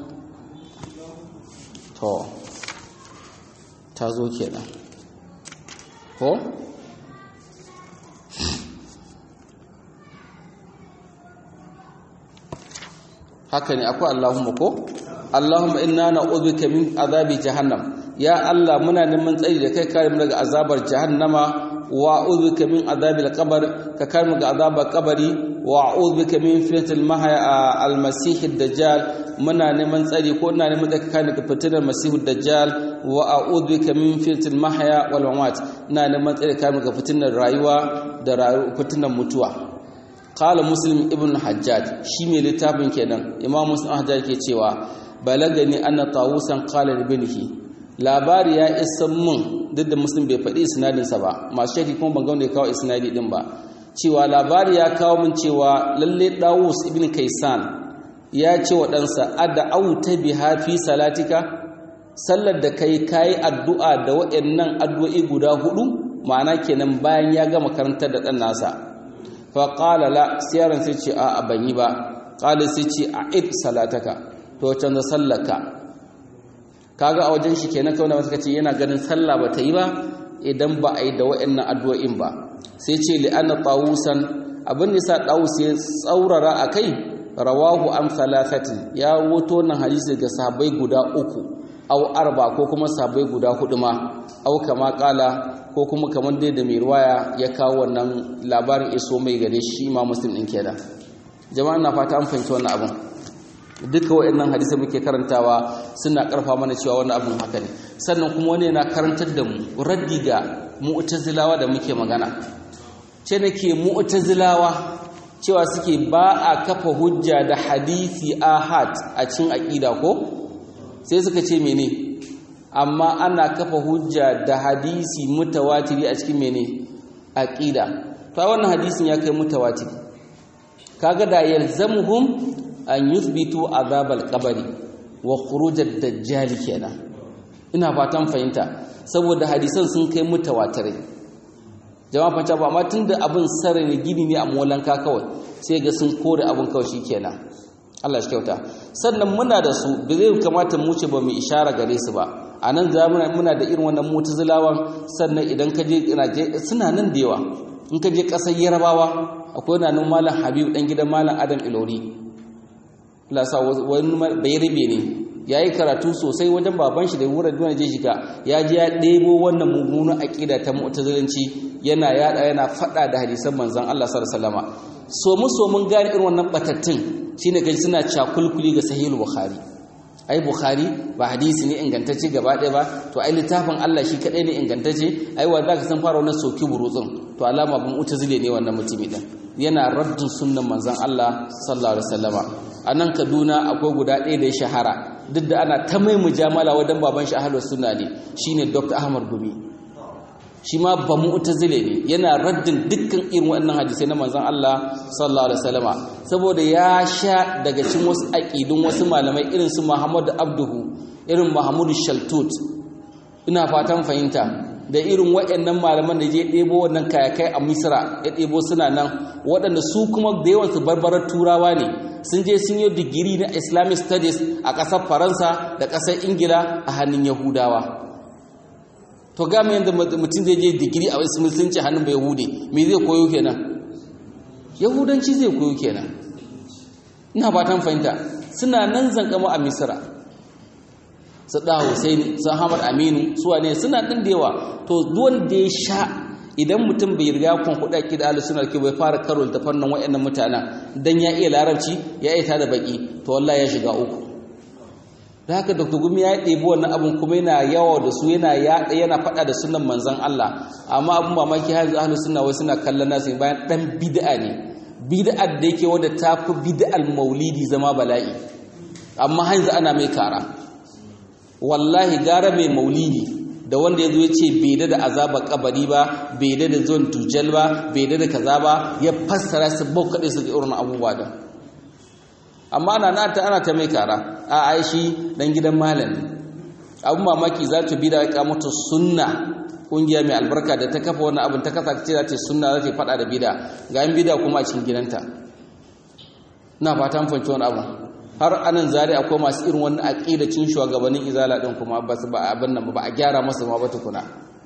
[SPEAKER 1] to ta zo kenan ko haka ne akwai Allahumma ko Allahumma inna na'udhuka min azabi jahannam ya Allah muna neman tsari da kai kare mu daga azabar jahannama wa a'udhuka min azabil qabr ka kare mu daga azabar kabari wa a'udhu bika min fitnatil mahya al-masih ad-dajjal muna neman tsari ko ina neman tsari kana daga fitinar masih ad-dajjal wa a'udhu bika min fitnatil mahya wal mamat ina neman tsari kana daga fitinar rayuwa da fitinar mutuwa qala muslim ibn hajjaj shi mai littafin kenan imam muslim hajjaj ke cewa balagani anna tawusan qala libnihi labari ya isa mun duk da muslim bai faɗi isnadinsa ba masu shaki kuma ban ga wanda ya kawo isnadi din ba cewa labari ya kawo min cewa lalle dawus ibn kaisan ya ce wa ɗansa adda auta biha fi salatika sallar da kai kayi addu'a da waɗannan addu'o'i guda hudu ma'ana kenan bayan ya gama karantar da ɗan nasa fa qala la siyaran sai ce a ban yi ba qala sai ce a id salataka to canza sallaka kaga a wajen shi kenan kawai suka ce yana ganin sallah ba ta yi ba idan ba a yi da waɗannan addu'o'in ba sai ce li'anna tawusan abin da sa tawus ya tsaurara a kai rawahu an thalathatin ya woto nan hadisi ga sahabbai guda uku au arba ko kuma sahabbai guda hudu ma au kama kala ko kuma kamar dai da mai ruwaya ya kawo wannan labarin iso mai gare shi ma muslim din kenan jama'a na fata an fahimci wannan abin duka waɗannan hadisai muke karantawa suna ƙarfa mana cewa wani abin haka ne sannan kuma wani yana karantar da mu raddi ga mu'tazilawa da muke magana ce nake mu'tazilawa cewa suke ba a kafa hujja da hadisi ahad a cikin aqida ko sai suka ce mene amma ana kafa hujja da hadisi mutawatiri a cikin mene aqida to wannan hadisin ya kai mutawatiri kaga da yalzamuhum an yuthbitu azabal qabri wa khuruj ad-dajjal kenan ina fatan fahimta saboda hadisan sun kai mutawatirai jama'a fanta ba amma tunda abin sarri ne gini ne a molanka kawai sai ga sun kore abin kawai shikenan Allah shi kyauta sannan muna da su da zai kamata mu ce ba mu ishara gare su ba a nan zamuna muna da irin wannan mutazilawan sannan idan ka je suna nan da yawa in ka je ƙasar yarabawa akwai na nan malam habib dan gidan malam adam ilori lasa wani bayarbe ne ya yi karatu sosai wajen baban shi da wurin duniya je shiga ya ji ya ɗebo wannan mummunan aƙida ta mu'tazilanci yana yada yana faɗa da hadisan manzon Allah sallallahu alaihi wasallama so mu so mun gane irin wannan batattun shine kaji suna cakulkuli ga sahih bukhari ai bukhari ba hadisi ne ingantacce gaba ɗaya ba to ai littafin Allah shi kadai ne ingantacce ai wa zaka san fara wannan soki burutsun to alama bin mu'tazile ne wannan mutumi din yana raddin sunnan manzon Allah sallallahu alaihi wasallama a nan kaduna akwai guda ɗaya da ya shahara duk da ana ta mai mujamala wajen baban shi ahlus sunna ne shine dr ahmad gumi shi ma ba mu'tazile ne yana raddin dukkan irin waɗannan hadisai na manzon Allah sallallahu alaihi wasallama saboda ya sha daga cikin wasu aqidun wasu malamai irin su Muhammad Abduhu irin Muhammad Shaltut ina fatan fahimta da irin waɗannan malaman da je ɗebo wannan kayakai a Misra ya ɗebo suna nan waɗanda su kuma da yawan su barbarar turawa ne sun je sun yi digiri na Islamic studies a ƙasar Faransa da ƙasar Ingila a hannun Yahudawa to ga mu yanda mutum zai je digiri a wasu musulunci hannun bai Yahudi me zai koyo kenan Yahudanci zai koyo kenan ina fatan fahimta suna nan zankama a Misra su ɗa Hussein su Ahmad Aminu su wane suna ɗin da yawa to duwan da ya sha idan mutum bai riga kun kuɗa ki da suna ke bai fara karo da fannin waɗannan mutanen dan ya iya larabci ya iya da baki to wallahi ya shiga uku da haka Dr. Gumi ya ɗebi wannan abin kuma yana yawa da su yana yaɗa yana faɗa da sunan manzon Allah amma abin mamaki har yanzu ahlus sunna wai suna kallon nasu bayan dan bid'a ne bid'ar da yake wadda ta fi bid'al maulidi zama bala'i amma har yanzu ana mai kara wallahi gara mai maulidi da wanda ya zo ya ce bai da azabar kabari ba bai da da zuwan tujal ba bai da da kaza ba ya fassara su bau kaɗai su irin abubuwa da amma ana na ta ana ta mai kara a aishi dan gidan malam abun mamaki za ta bi da ya kamata sunna kungiya mai albarka da ta kafa wani abin ta kasa ce za ta sunna za ta faɗa da bida ga yin bida kuma a cikin gidanta na fata mun fahimci wani abu har anan zari akwai masu irin wani aqidacin shugabannin izala din kuma ba su ba abin nan ba a gyara masa ma ba tukuna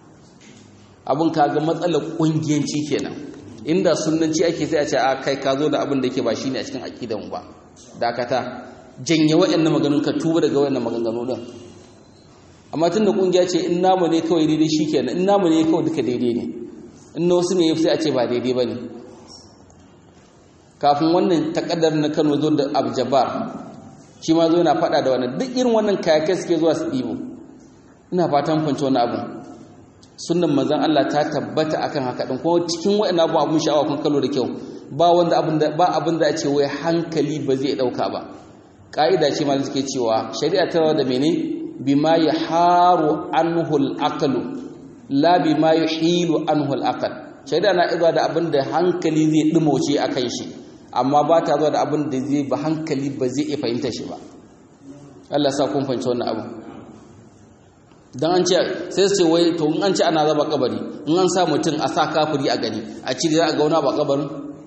[SPEAKER 1] abin kaga matsalar kungiyanci kenan inda sunnanci ake sai a ce a kai ka zo da abin da yake ba shine a cikin aqidan ba dakata janye waɗannan maganganun ka tuba daga waɗannan maganganu din amma tun da kungiya ce in namu ne kawai daidai shikenan in namu ne kawai duka daidai ne in na wasu ne sai a ce ba daidai bane kafin wannan takaddar na Kano zo da Abjabar shi ma zo yana faɗa da wannan duk irin wannan kayakai suke zuwa su ɗibo ina fatan fanci wani abu sunnan manzon Allah ta tabbata akan haka din kuma cikin wayannan abu abun sha'awa kun kallo da kyau ba wanda abin da ba abin da a ce wai hankali ba zai dauka ba ka'ida ce ma suke cewa shari'a ta da mene bima yaharu anhu al-aqlu la bima yuhilu anhu al-aql shari'a na izuwa da abin da hankali zai dumauce akan shi amma ba ta zuwa da abin da zai ba hankali ba zai iya fahimta shi ba Allah sa kun fahimci wannan abu dan an ce sai su ce wai to in an ce ana zaba kabari in an sa mutum a sa kafiri a gani a cire za a ga wani ba kabarin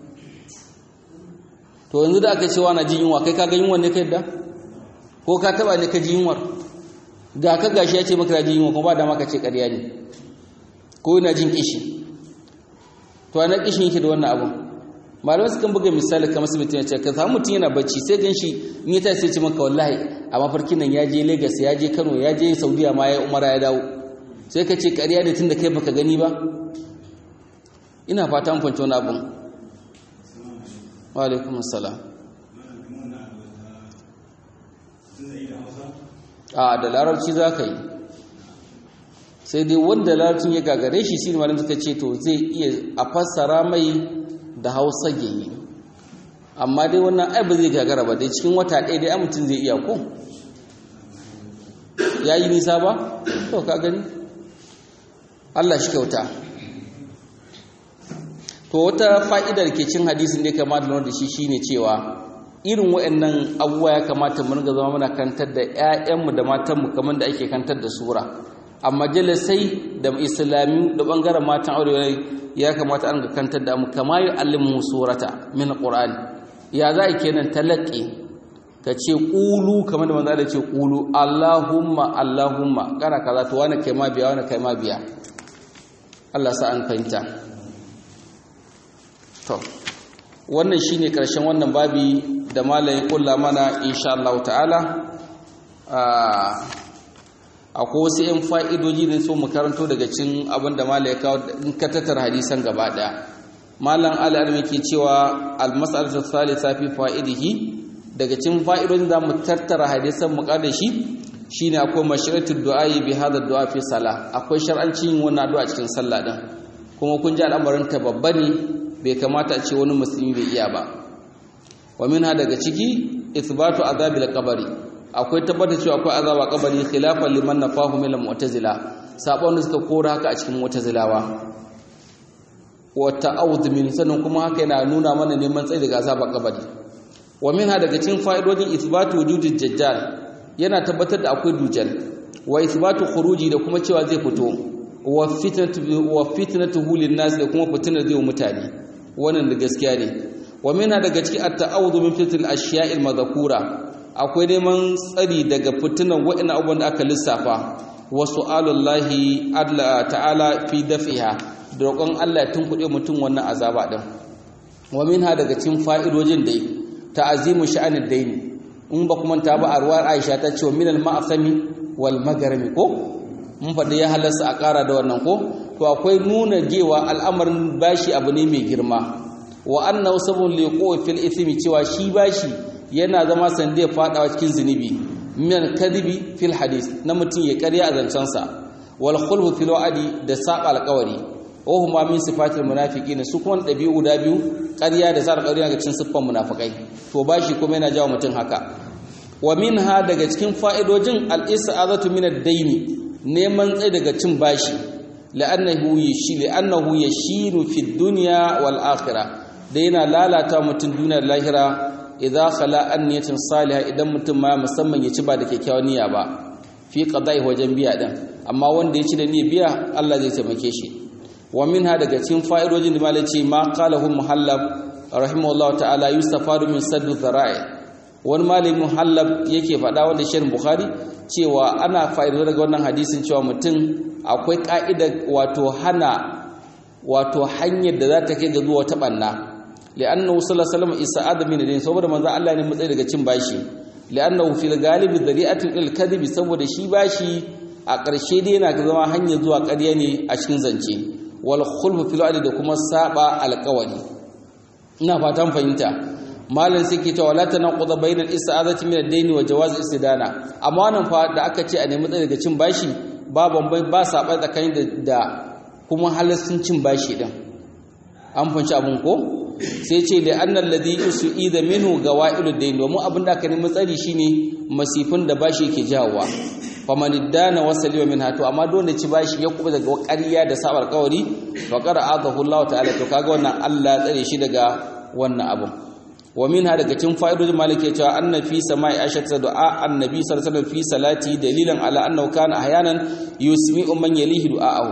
[SPEAKER 1] to yanzu da aka cewa na jin yunwa kai ka ga yunwa ne kai da ko ka taba ne ka ji yunwar ga ka gashi ya ce maka jin yunwa kuma ba da maka ce ƙarya ne ko yana jin kishi to ana kishin yake da wannan abun malamai sukan buga misali kamar su mutum ya ce ka samu mutum yana bacci sai gan shi in ya tashi sai ce maka wallahi a mafarkin nan ya je Lagos ya je Kano ya je Saudiya ma ya umara ya dawo sai ka ce ƙarya ne tun da kai baka gani ba ina fata an fahimci wani abun wa alaikum assalam a da larabci za ka yi sai dai wanda larabcin ya gagare shi shi malam suka ce to zai iya a fassara mai da hausa yi amma dai wannan ai ba zai gagara ba dai cikin wata ɗaya dai mutum zai iya ko ya yi nisa ba to ka gani Allah shi kyauta to wata fa'idar ke cin hadisin da ya kamata da shi shine cewa irin waɗannan abubuwa ya kamata mu ringa zama muna kantar da 'ya'yanmu da matanmu kamar da ake kantar da sura a majalisai da islami da bangaren matan aure ya kamata an ga kantar da mu kama yi alimu surata min qur'ani ya za a kenan talaqi ka ce qulu kamar da manzo da ce qulu allahumma allahumma kana kaza to wani kai ma biya wani kai ma biya Allah sa an fahimta to wannan shine karshen wannan babi da malamin kulla mana insha Allah ta'ala akwai wasu 'yan fa'idoji da so mu karanto daga cin abin da malaye kawo in ka tattara hadisan gaba ɗaya malam al'armi ke cewa almasarta salisa fi fa'idihi daga cin fa'idojin za mu tattara hadisan mu da shi shi ne akwai mashiratul du'ayi bi hada du'a fi sala akwai shar'ancin yin wannan addu'a cikin sallah din kuma kun ji al'amarin ta babba ne bai kamata a ce wani musulmi bai iya ba wa minha daga ciki ithbatu azabil qabri akwai tabbatar cewa akwai azaba kabari khilafan liman nafahu min al-mu'tazila sabon da suka kora haka a cikin mu'tazilawa wa ta'awudh min sanan kuma haka yana nuna mana neman tsayi daga azaba kabari wa minha daga cikin fa'idodin ithbatu wujudid dajjal yana tabbatar da akwai dujal wa ithbatu khuruji da kuma cewa zai fito wa fitnatu wa fitnatuhu lin-nas da kuma fitnar zai mutane wannan da gaskiya ne wa minha daga cikin at-ta'awudh min fitnil ashiya'il madhkura akwai neman tsari daga fitinan waɗannan abubuwan da aka lissafa wasu alullahi ta'ala fi dafiha da roƙon Allah ya tunkuɗe mutum wannan azaba ɗin wa minha daga cikin fa'idojin dai ta'azimu sha'anid daini in ba kuma ta ba a ruwar Aisha ta ce min al-ma'asami wal magarami ko mun faɗi ya halarsa a ƙara da wannan ko to akwai nuna gewa al'amarin bashi abu ne mai girma wa annahu sabun liqo fil ithmi cewa shi bashi yana zama sandiyar fadawa cikin zunubi min kadibi fil hadis na mutum ya karya a zancensa wal khulfu fil wa'di da saba alqawari wa huma min sifatil munafiqin su kuma dabi'u guda biyu karya da saba alqawari daga cikin siffan munafikai to bashi kuma yana jawo mutum haka wa minha daga cikin fa'idojin al is'azatu min ad-dayn neman tsaye daga cin bashi la'annahu yashi la'annahu yashiru fid dunya wal akhirah da yana lalata mutum duniyar lahira idza khala an niyatin salihah idan mutum ma musamman ya ci ba da kyakkyawan niyya ba fi qada'i wajen biya din amma wanda ya ci da niyyar biya Allah zai taimake shi wa minha daga cikin fa'idojin da malai ce ma qalahu muhallab rahimahullah ta'ala yustafadu min saddu dhara'i wani malami muhallab yake faɗa wanda shirin bukhari cewa ana fa'idar daga wannan hadisin cewa mutum akwai ka'ida wato hana wato hanyar da za ta kai ga zuwa ta banna li'annahu sallallahu alaihi wasallam isa'ada min din saboda manzo Allah ne matsayi daga cin bashi li'annahu fil galibi dhari'atun il kadhibi saboda shi bashi a ƙarshe dai yana zama hanyar zuwa ƙarya ne a cikin zance wal khulfu fil da kuma saba alƙawari ina fatan fahimta malam sai ke cewa wala tanaquda bainal istizati min ad-dayn wa jawaz istidana amma wannan fa da aka ce a nemi tsaye daga cin bashi ba bambai ba saba tsakanin da kuma halassun cin bashi din an fanci abun ko sai ce da annal ladhi yusuida minhu gawailud dayn domin abin da aka nemi tsari shine masifin da bashi yake jawowa faman iddana wasali wa minha to amma dole ci bashi ya kuba daga ƙarya da sabar kawari fa qara adahu Allah ta'ala to kaga wannan Allah tsare shi daga wannan abun wa minha daga cikin fa'idodin malike cewa anna fi sama'i aisha du'a annabi sallallahu alaihi wasallam fi salati dalilan ala annahu kana ahyanan yusmi'u man yalihi du'a'ahu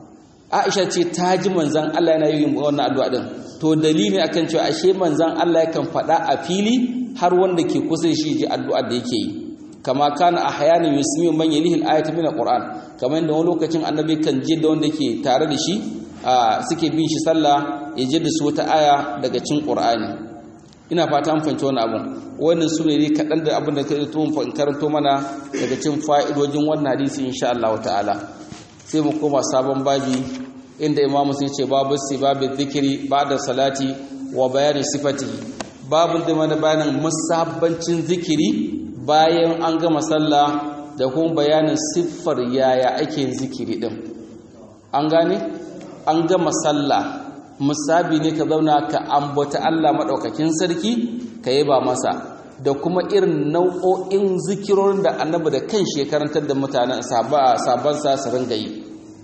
[SPEAKER 1] aisha ce ta ji manzon Allah yana yin wannan addu'a din to dalili akan cewa ashe manzon Allah yakan faɗa a fili har wanda ke kusa shi ji addu'a da yake yi kama kana ahyanan yusmi'u man yalihi al-ayatu min al-qur'an kamar yadda wani lokacin annabi kan ji da wanda ke tare da shi suke bin shi sallah ya ji da su wata aya daga cikin qur'ani ina fata an fahimci wani abun wannan su ne kaɗan da abin da ka yi tuhun karanto mana daga cin fa'idojin wannan hadisi insha Allah ta'ala sai mu koma sabon babi inda imamu sun ce babu si babu zikiri ba da salati wa bayanin sifati babin da mana bayanin musabbancin zikiri bayan an gama sallah da kuma bayanin siffar yaya ake zikiri din an gane an gama sallah musabi ne ka zauna ka ambata Allah maɗaukakin sarki ka yi ba masa da kuma irin nau'o'in zikirorin da annabi da kan shekarantar da mutanen sabansa su ringa yi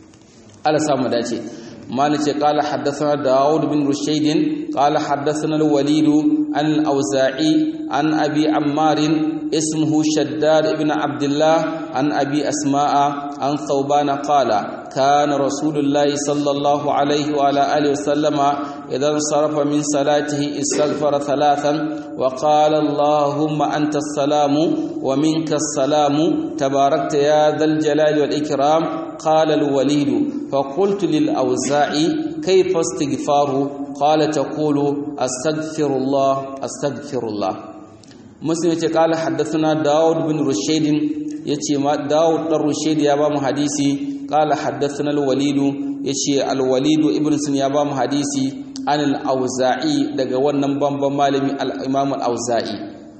[SPEAKER 1] ala samu dace malice qala haddathana daud bin rushaydin qala haddathana al-walid an al-awza'i an abi ammar اسمه شداد ابن عبد الله عن أبي أسماء عن ثوبان قال كان رسول الله صلى الله عليه وعلى آله وسلم إذا انصرف من صلاته استغفر ثلاثا وقال اللهم أنت السلام ومنك السلام تباركت يا ذا الجلال والإكرام قال الوليد فقلت للأوزاعي كيف استغفاره قال تقول أستغفر الله أستغفر الله muslim yace kala haddathana daud bin rushayd yace ma daud dan rushayd ya ba mu hadisi kala haddathana al-walid yace al-walid ibn sun ya ba mu hadisi an al-auza'i daga wannan bamban malami al-imam al-auza'i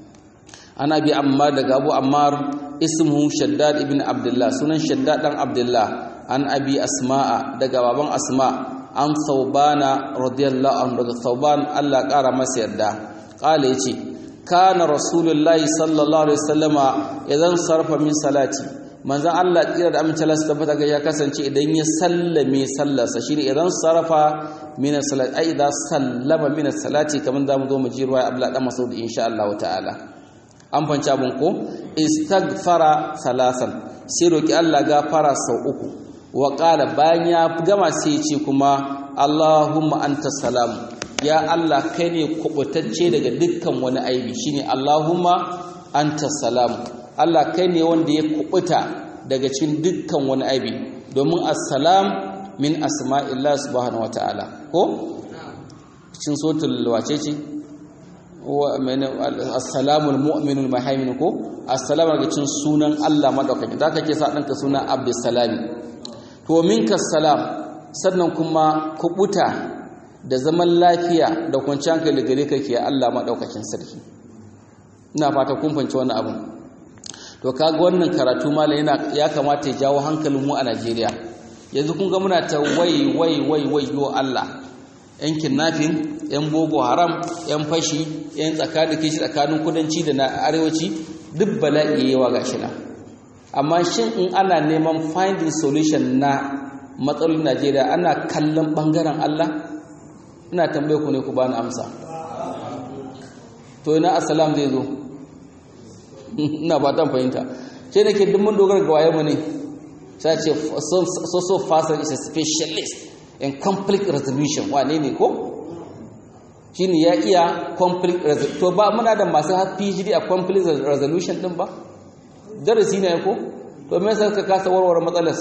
[SPEAKER 1] ana bi ammar daga abu ammar ismuhu shaddad ibn abdullah sunan shaddad dan abdullah an abi asma'a daga baban asma an thawbana radiyallahu anhu daga thawban Allah kara masa yarda kala yace kana rasulullahi sallallahu alaihi wasallama idan sarfa min salati manzon Allah tsira da amince Allah tabbata ga ya kasance idan ya sallame sallarsa shine idan sarfa min salati ai idan sallama min salati kaman zamu zo mu ji ruwa Abdullah dan Mas'ud insha Allah ta'ala an fanci abun ko istaghfara salasan sai roki Allah gafara sau uku wa qala bayan ya gama sai ya ce kuma Allahumma anta salamu ya Allah kai ne kubutacce daga dukkan wani aibi shine Allahumma anta salam Allah kai ne wanda ya kubuta daga cikin dukkan wani aibi domin assalam min asma'illah subhanahu wataala ko cikin suratul wace ce wa assalamul mu'minul muhaimin ko assalamu daga cikin sunan Allah madaukaki da kake sa danka sunan abdussalami to minka salam sannan kuma kubuta da zaman lafiya da kwanciyar hankali gare ka ke Allah maɗaukakin sarki ina fata kun fanci wannan abin to kaga wannan karatu malam yana ya kamata ya jawo hankalin mu a Najeriya yanzu kun ga muna ta wai wai wai wai yo Allah yan kidnapping yan boko haram yan fashi yan tsakanin kishi tsakanin kudanci da na arewaci duk bala'i yawa gashi na amma shin in ana neman finding solution na matsalolin Najeriya ana kallon bangaren Allah ina tambaye ku ne ku bani amsa to ina assalam zai zo ina ba ta fahimta sai nake duk mun dogara ga waye mu ne sai ce so so fast is a specialist in conflict resolution wane ne ko shine ya iya conflict resolution to ba muna da masu PhD a conflict resolution din ba darasi ne ko to me yasa ka kasa warware matsalar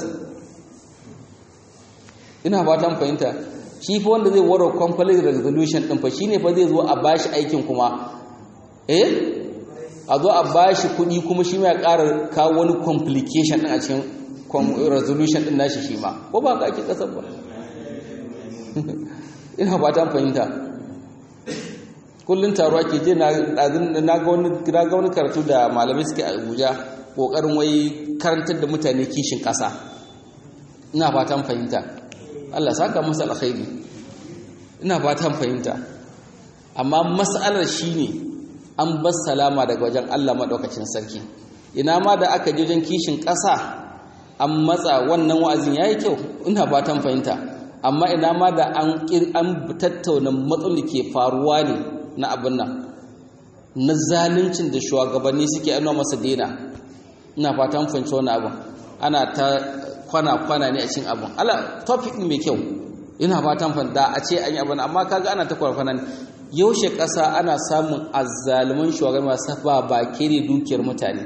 [SPEAKER 1] ina ba ta fahimta shi fa wanda zai warware conflict resolution din fa shine fa zai zo a bashi aikin kuma eh a zo a bashi kuɗi kuma shi mai ƙara kawo wani complication din a cikin resolution din nashi shi ma ko ba ka ake kasar ba ina ba ta fahimta kullun taruwa ke je na ga wani karatu da malamai suke a abuja kokarin wai karantar da mutane kishin ƙasa ina fatan fahimta allah saka musu alkhairi ina fatan fahimta amma mas'alar shine an bar salama daga wajen allah maɗaukacin sarki ina ma da aka je wajen kishin ƙasa an matsa wannan wa'azin yayi kyau ina fatan fahimta amma ina ma da an tattauna matsaloli ke faruwa ne na abin nan na zaluncin da shugabanni suke ainihin masa dena ina fatan fahimci wani abin ana ta kwana-kwana ne a cikin abin ala topic mai kyau ina fatan fahimta a ce an yi abin amma kaga ana ta kwana-kwana ne yaushe ƙasa ana samun azzaluman shugabanni masu ba baki ne dukiyar mutane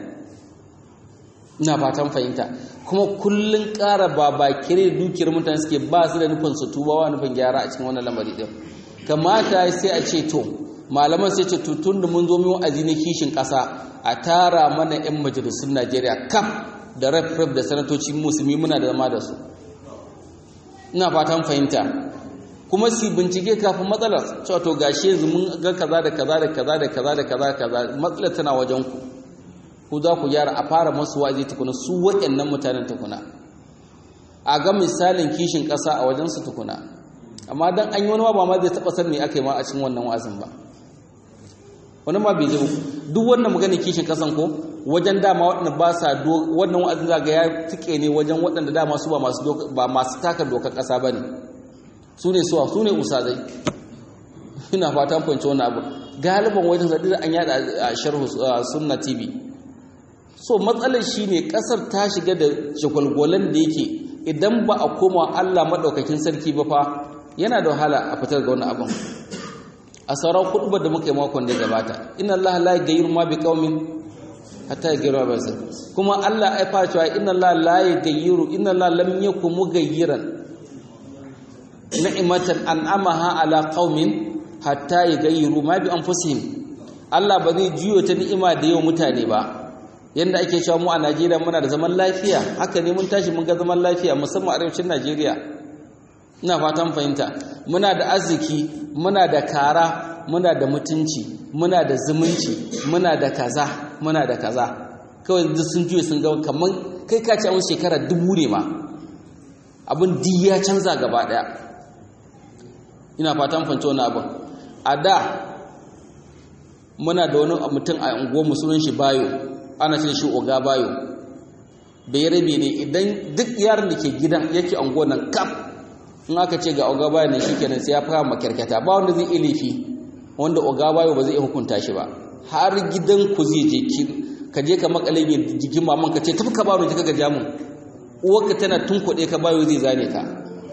[SPEAKER 1] ina fatan fahimta kuma kullun ƙara babakire dukiyar mutane suke ba su da nufin su tuba wa nufin gyara a cikin wannan lamari din kamata sai a ce to malaman sai ce tutun da mun zo mu wa'azi na kishin ƙasa a tara mana 'yan majalisun Najeriya kaf da rep da sanatoci musulmi muna da zama da su ina fatan fahimta kuma su bincike kafin matsalar cewa to gashi yanzu mun ga kaza da kaza da kaza da kaza da kaza kaza matsalar tana wajen ku ku za ku gyara a fara masu wa'azi tukuna su waɗannan mutanen tukuna a ga misalin kishin ƙasa a wajensu tukuna amma dan an yi wani ba ma zai taɓa san me aka yi ma a cikin wannan wa'azin ba wani ma bai ji duk wannan maganin kishin ƙasan ko wajen dama waɗanda ba sa wannan wa'azin zaga ya tike ne wajen waɗanda dama su ba masu taka dokar ƙasa ba ne su ne suwa su ne usazai ina fatan fahimci wannan abu galiban wajen zaɗi da an yada a sharhu sunna tv so matsalar shi ne ƙasar ta shiga da shagwalgwalan da yake idan ba a koma allah maɗaukakin sarki ba fa yana da wahala a fitar ga wani abin a sauran kuɗubar da muka yi makon da ya gabata inna allah la gayyiru ma bi qaumin hatta yaghyiru ma bi kuma allah ya fara cewa inna allah la yaghyiru inna allah lam yakun mughayyiran ni'matan an'amaha ala qaumin hatta yaghyiru ma bi anfusihim allah ba zai juyo ta ni'ima da yau mutane ba yanda ake cewa mu a Najeriya muna da zaman lafiya haka ne mun tashi mun ga zaman lafiya musamman arewacin Najeriya ina fatan fahimta muna da arziki muna da kara muna da mutunci muna da zumunci muna da kaza muna da kaza kawai duk sun juye sun ga kaman kai ka ce a wasu shekara dubu ne ma abin di ya canza gaba daya ina fatan fahimta wani abin a da muna da wani mutum a unguwar musulun shi bayo ana ce shi oga bayo bai rabe ne idan duk yaron da ke gidan yake anguwan nan kaf in aka ce ga oga bayo ne shikenan sai ya fara makarkata ba wanda zai ilifi wanda oga bayo ba zai hukunta shi ba har gidan ku zai je ka je ka makale mai jikin maman ka ce tafi ka bayo ka ga jamun uwarka tana tunkuɗe ka bayo zai zane ka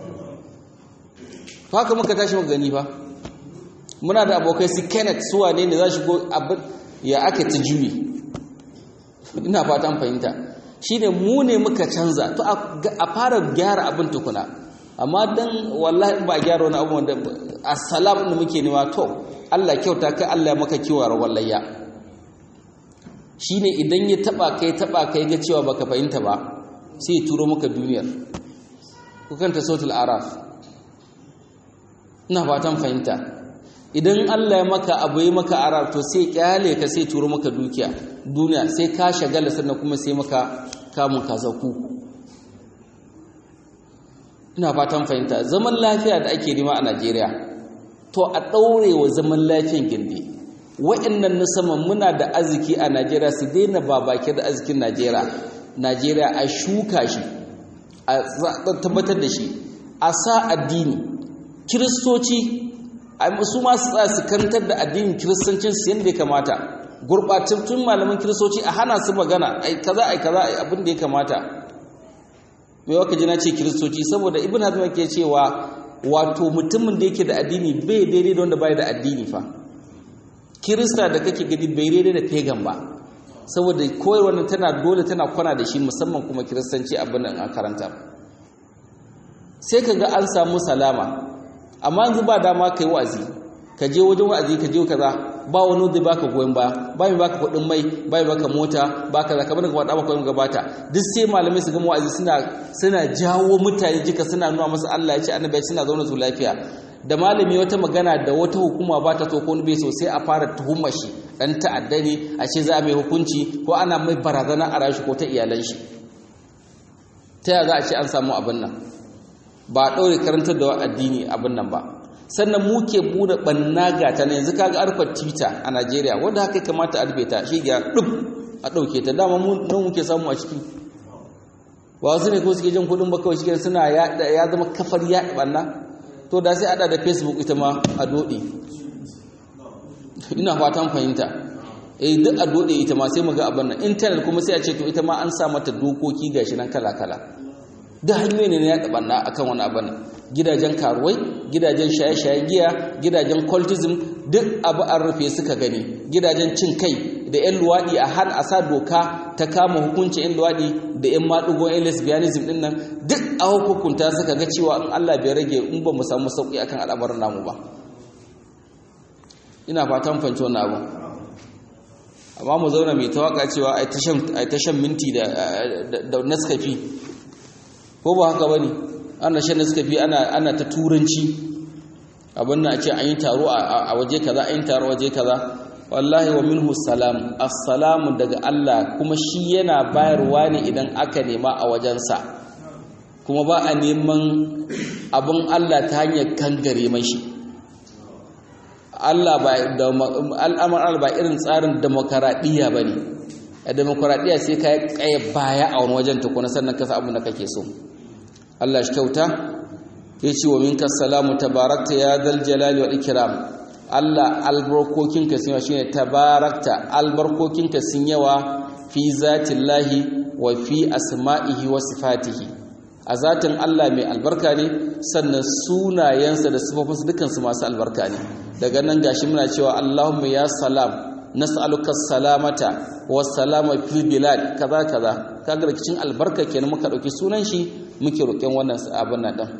[SPEAKER 1] haka muka tashi muka gani fa muna da abokai su Kenneth suwa ne ne za shigo abin ya aka ta juyi ina fatan fahimta shine mu ne muka canza to a fara gyara abin tukuna amma dan wallahi ba gyara wani abu wanda assalam da muke nema to Allah kyauta kai Allah maka kiwar wallayya shine idan ya taba kai taba kai ga cewa baka fahimta ba sai ya turo maka duniyar ku kanta sautul araf ina fatan fahimta idan Allah ya maka abu yi maka arab to sai kyale ka sai turo maka dukiya duniya sai ka shagala sannan kuma sai maka kamun kazaku ina fatan fahimta zaman lafiya da ake nema a Najeriya to a daure wa zaman lafiyan gindi wa'annan na saman muna da arziki a Najeriya su daina babake da arzikin Najeriya Najeriya a shuka shi a tabbatar da shi a sa addini kiristoci su ma su tsaya su kantar da addinin kiristancin su yadda ya kamata gurɓatattun malaman kiristoci a hana su magana ai kaza ai kaza ai abin da ya kamata mai waka jina ce kiristoci saboda ibn hazm ke cewa wato mutumin da yake da addini bai daidai da wanda bai da addini fa kirista da kake gani bai daidai da pagan ba saboda koyarwar tana dole tana kwana da shi musamman kuma kiristanci abin da karanta sai ka ga an samu salama amma yanzu ba dama kai wa'azi ka je wajen wa'azi ka je kaza ba wani da baka goyon ba ba mai baka kuɗin mai ba mai baka mota ba kaza kamar ka faɗa maka gabata duk sai malamai su ga wa'azi suna suna jawo mutane jika suna nuna masa Allah ya ce annabi ya suna zauna su lafiya da malami wata magana da wata hukuma ba ta so ko bai so sai a fara tuhumar shi dan ta'adda ne a ce za a mai hukunci ko ana mai barazana a rashi ko ta iyalan shi ta yaya za a ce an samu abin nan ba a ɗaure karantar da addini abin nan ba sannan mu ke buɗe ɓanna gata na yanzu kaga arfar twitter a najeriya wanda haka kamata a rufe ta shi ga ɗub a ɗauke ta dama mu nan muke samu a ciki ba wasu ne ko suke jin kuɗin ba kawai shi suna ya zama kafar yaɗa ɓanna to da sai ada da facebook ita ma a doɗe ina fatan fahimta eh duk a doɗe ita ma sai mu ga abin nan internet kuma sai a ce to ita ma an sa mata dokoki gashi nan kala kala duk hanyoyi ne na yaɗa ɓanna akan wani abin nan gidajen karuwai gidajen shaye-shayen giya gidajen cultism duk abu an rufe suka gani gidajen cin kai da 'yan luwaɗi a har a sa doka ta kama hukuncin 'yan luwaɗi da 'yan maɗugon 'yan lesbianism ɗin nan duk a hukunta suka ga cewa in Allah bai rage in ba mu samu sauƙi akan al'amarin namu ba ina fatan fanci wannan abu amma mu zauna mai tawaka cewa ai ta shan minti da naskafi ko ba haka ba ne ana shan naskafi ana ta turanci abin na ce an yi taro a waje kaza an yi taro waje kaza wallahi wa minhu salam assalamu daga Allah kuma shi yana bayarwa ne idan aka nema a wajensa kuma ba a neman abin Allah ta hanyar kangare mashi Allah ba al'amar Allah ba irin tsarin demokaradiyya ba ne a demokaradiyya sai ka yi baya a wani wajen tukuna sannan kasa abin da kake so Allah shi kyauta ya ce wa minka salamu tabarakta ya dal jalali wal ikram Allah albarkokinka sun yawa shine tabarakta albarkokinka sun yawa fi zatillahi wa fi asma'ihi wa sifatihi a zatin Allah mai albarka ne sannan sunayensa da sifofinsa dukansu masu albarka ne daga nan gashi muna cewa Allahumma ya salam nas'aluka salamata wa salama fil bilad kaza kaza kaga rikicin albarka kenan muka dauki sunan shi muke roƙen wannan abin nan din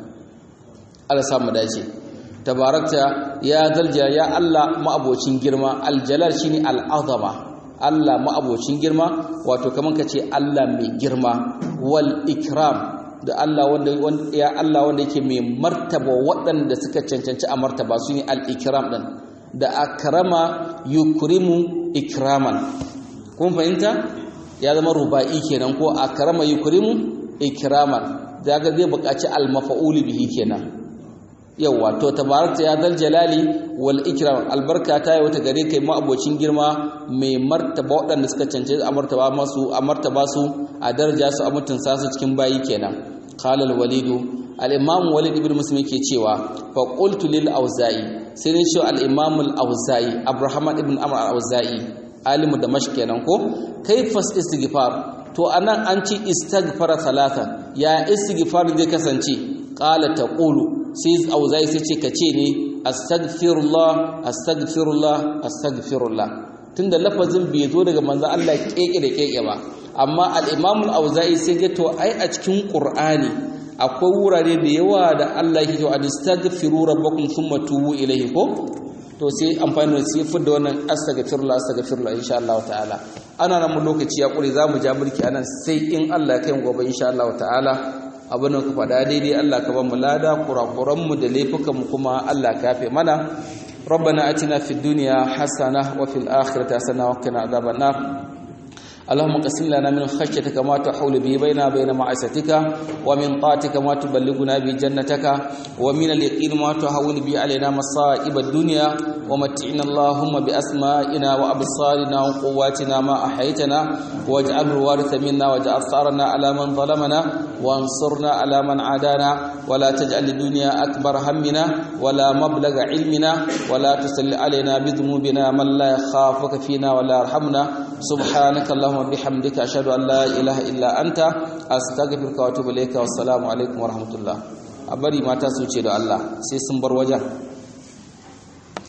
[SPEAKER 1] Allah samu dace tabarakta ya dalja ya Allah ma'abocin girma aljalal shine al'azama Allah ma'abocin girma wato kaman kace Allah mai girma wal ikram da Allah wanda ya Allah wanda yake mai martaba waɗanda suka cancanci a martaba su ne al-ikram din da akrama yukrimu ikraman kun fahimta ya zama ruba'i kenan ko akrama yukrimu ikraman daga zai buƙaci al-maf'ul bihi kenan yawa to tabarakta ya dal jalali wal ikram albarka ta yi wata gare kai ma abocin girma mai martaba waɗanda suka cancanci a martaba masu a martaba su a daraja su a mutunta su cikin bayi kenan qala al-walid al-imam walid ibn muslim yake cewa fa qultu lil auza'i sai ne cewa al-imam al-auza'i abraham ibn amr al-auza'i alimu damashq kenan ko kayfas istighfar to anan an ci istighfara salatan ya istighfar zai kasance qala taqulu sai auza'i sai ce kace ne astaghfirullah astaghfirullah astaghfirullah tunda lafazin bai zo daga manzon Allah keke da keke ba amma al-imam al-auza'i sai ga to ai a cikin qur'ani akwai wurare da yawa da Allah yake cewa astaghfiru rabbakum thumma tubu ilayhi ko to sai amfani da sai fudda wannan astaghfirullah astaghfirullah insha Allah ta'ala ana nan mu lokaci ya kure zamu ja mulki anan sai in Allah ya kai gobe insha Allah ta'ala abin da ka faɗa daidai Allah ka ba mu lada kurakuran mu da laifukan mu kuma Allah ka yafe mana ربنا اتنا في الدنيا حسنه وفي الاخره حسنه وقنا عذاب النار اللهم قسم لنا من خشيتك ما تحول به بيننا وبين معصيتك ومن طاعتك ما تبلغنا به جنتك ومن اليقين ما تهون به علينا مصائب الدنيا ومتعنا اللهم بأسمائنا وأبصارنا وقواتنا ما أحيتنا واجعله الوارث منا واجعل ثارنا على من ظلمنا وانصرنا على من عادانا ولا تجعل الدنيا أكبر همنا ولا مبلغ علمنا ولا تسل علينا بذنوبنا من لا يخافك فينا ولا يرحمنا سبحانك اللهم وبحمدك أشهد أن لا إله إلا أنت أستغفرك وأتوب إليك والسلام عليكم ورحمة الله a bari mata su ce da Allah sai sun bar wajen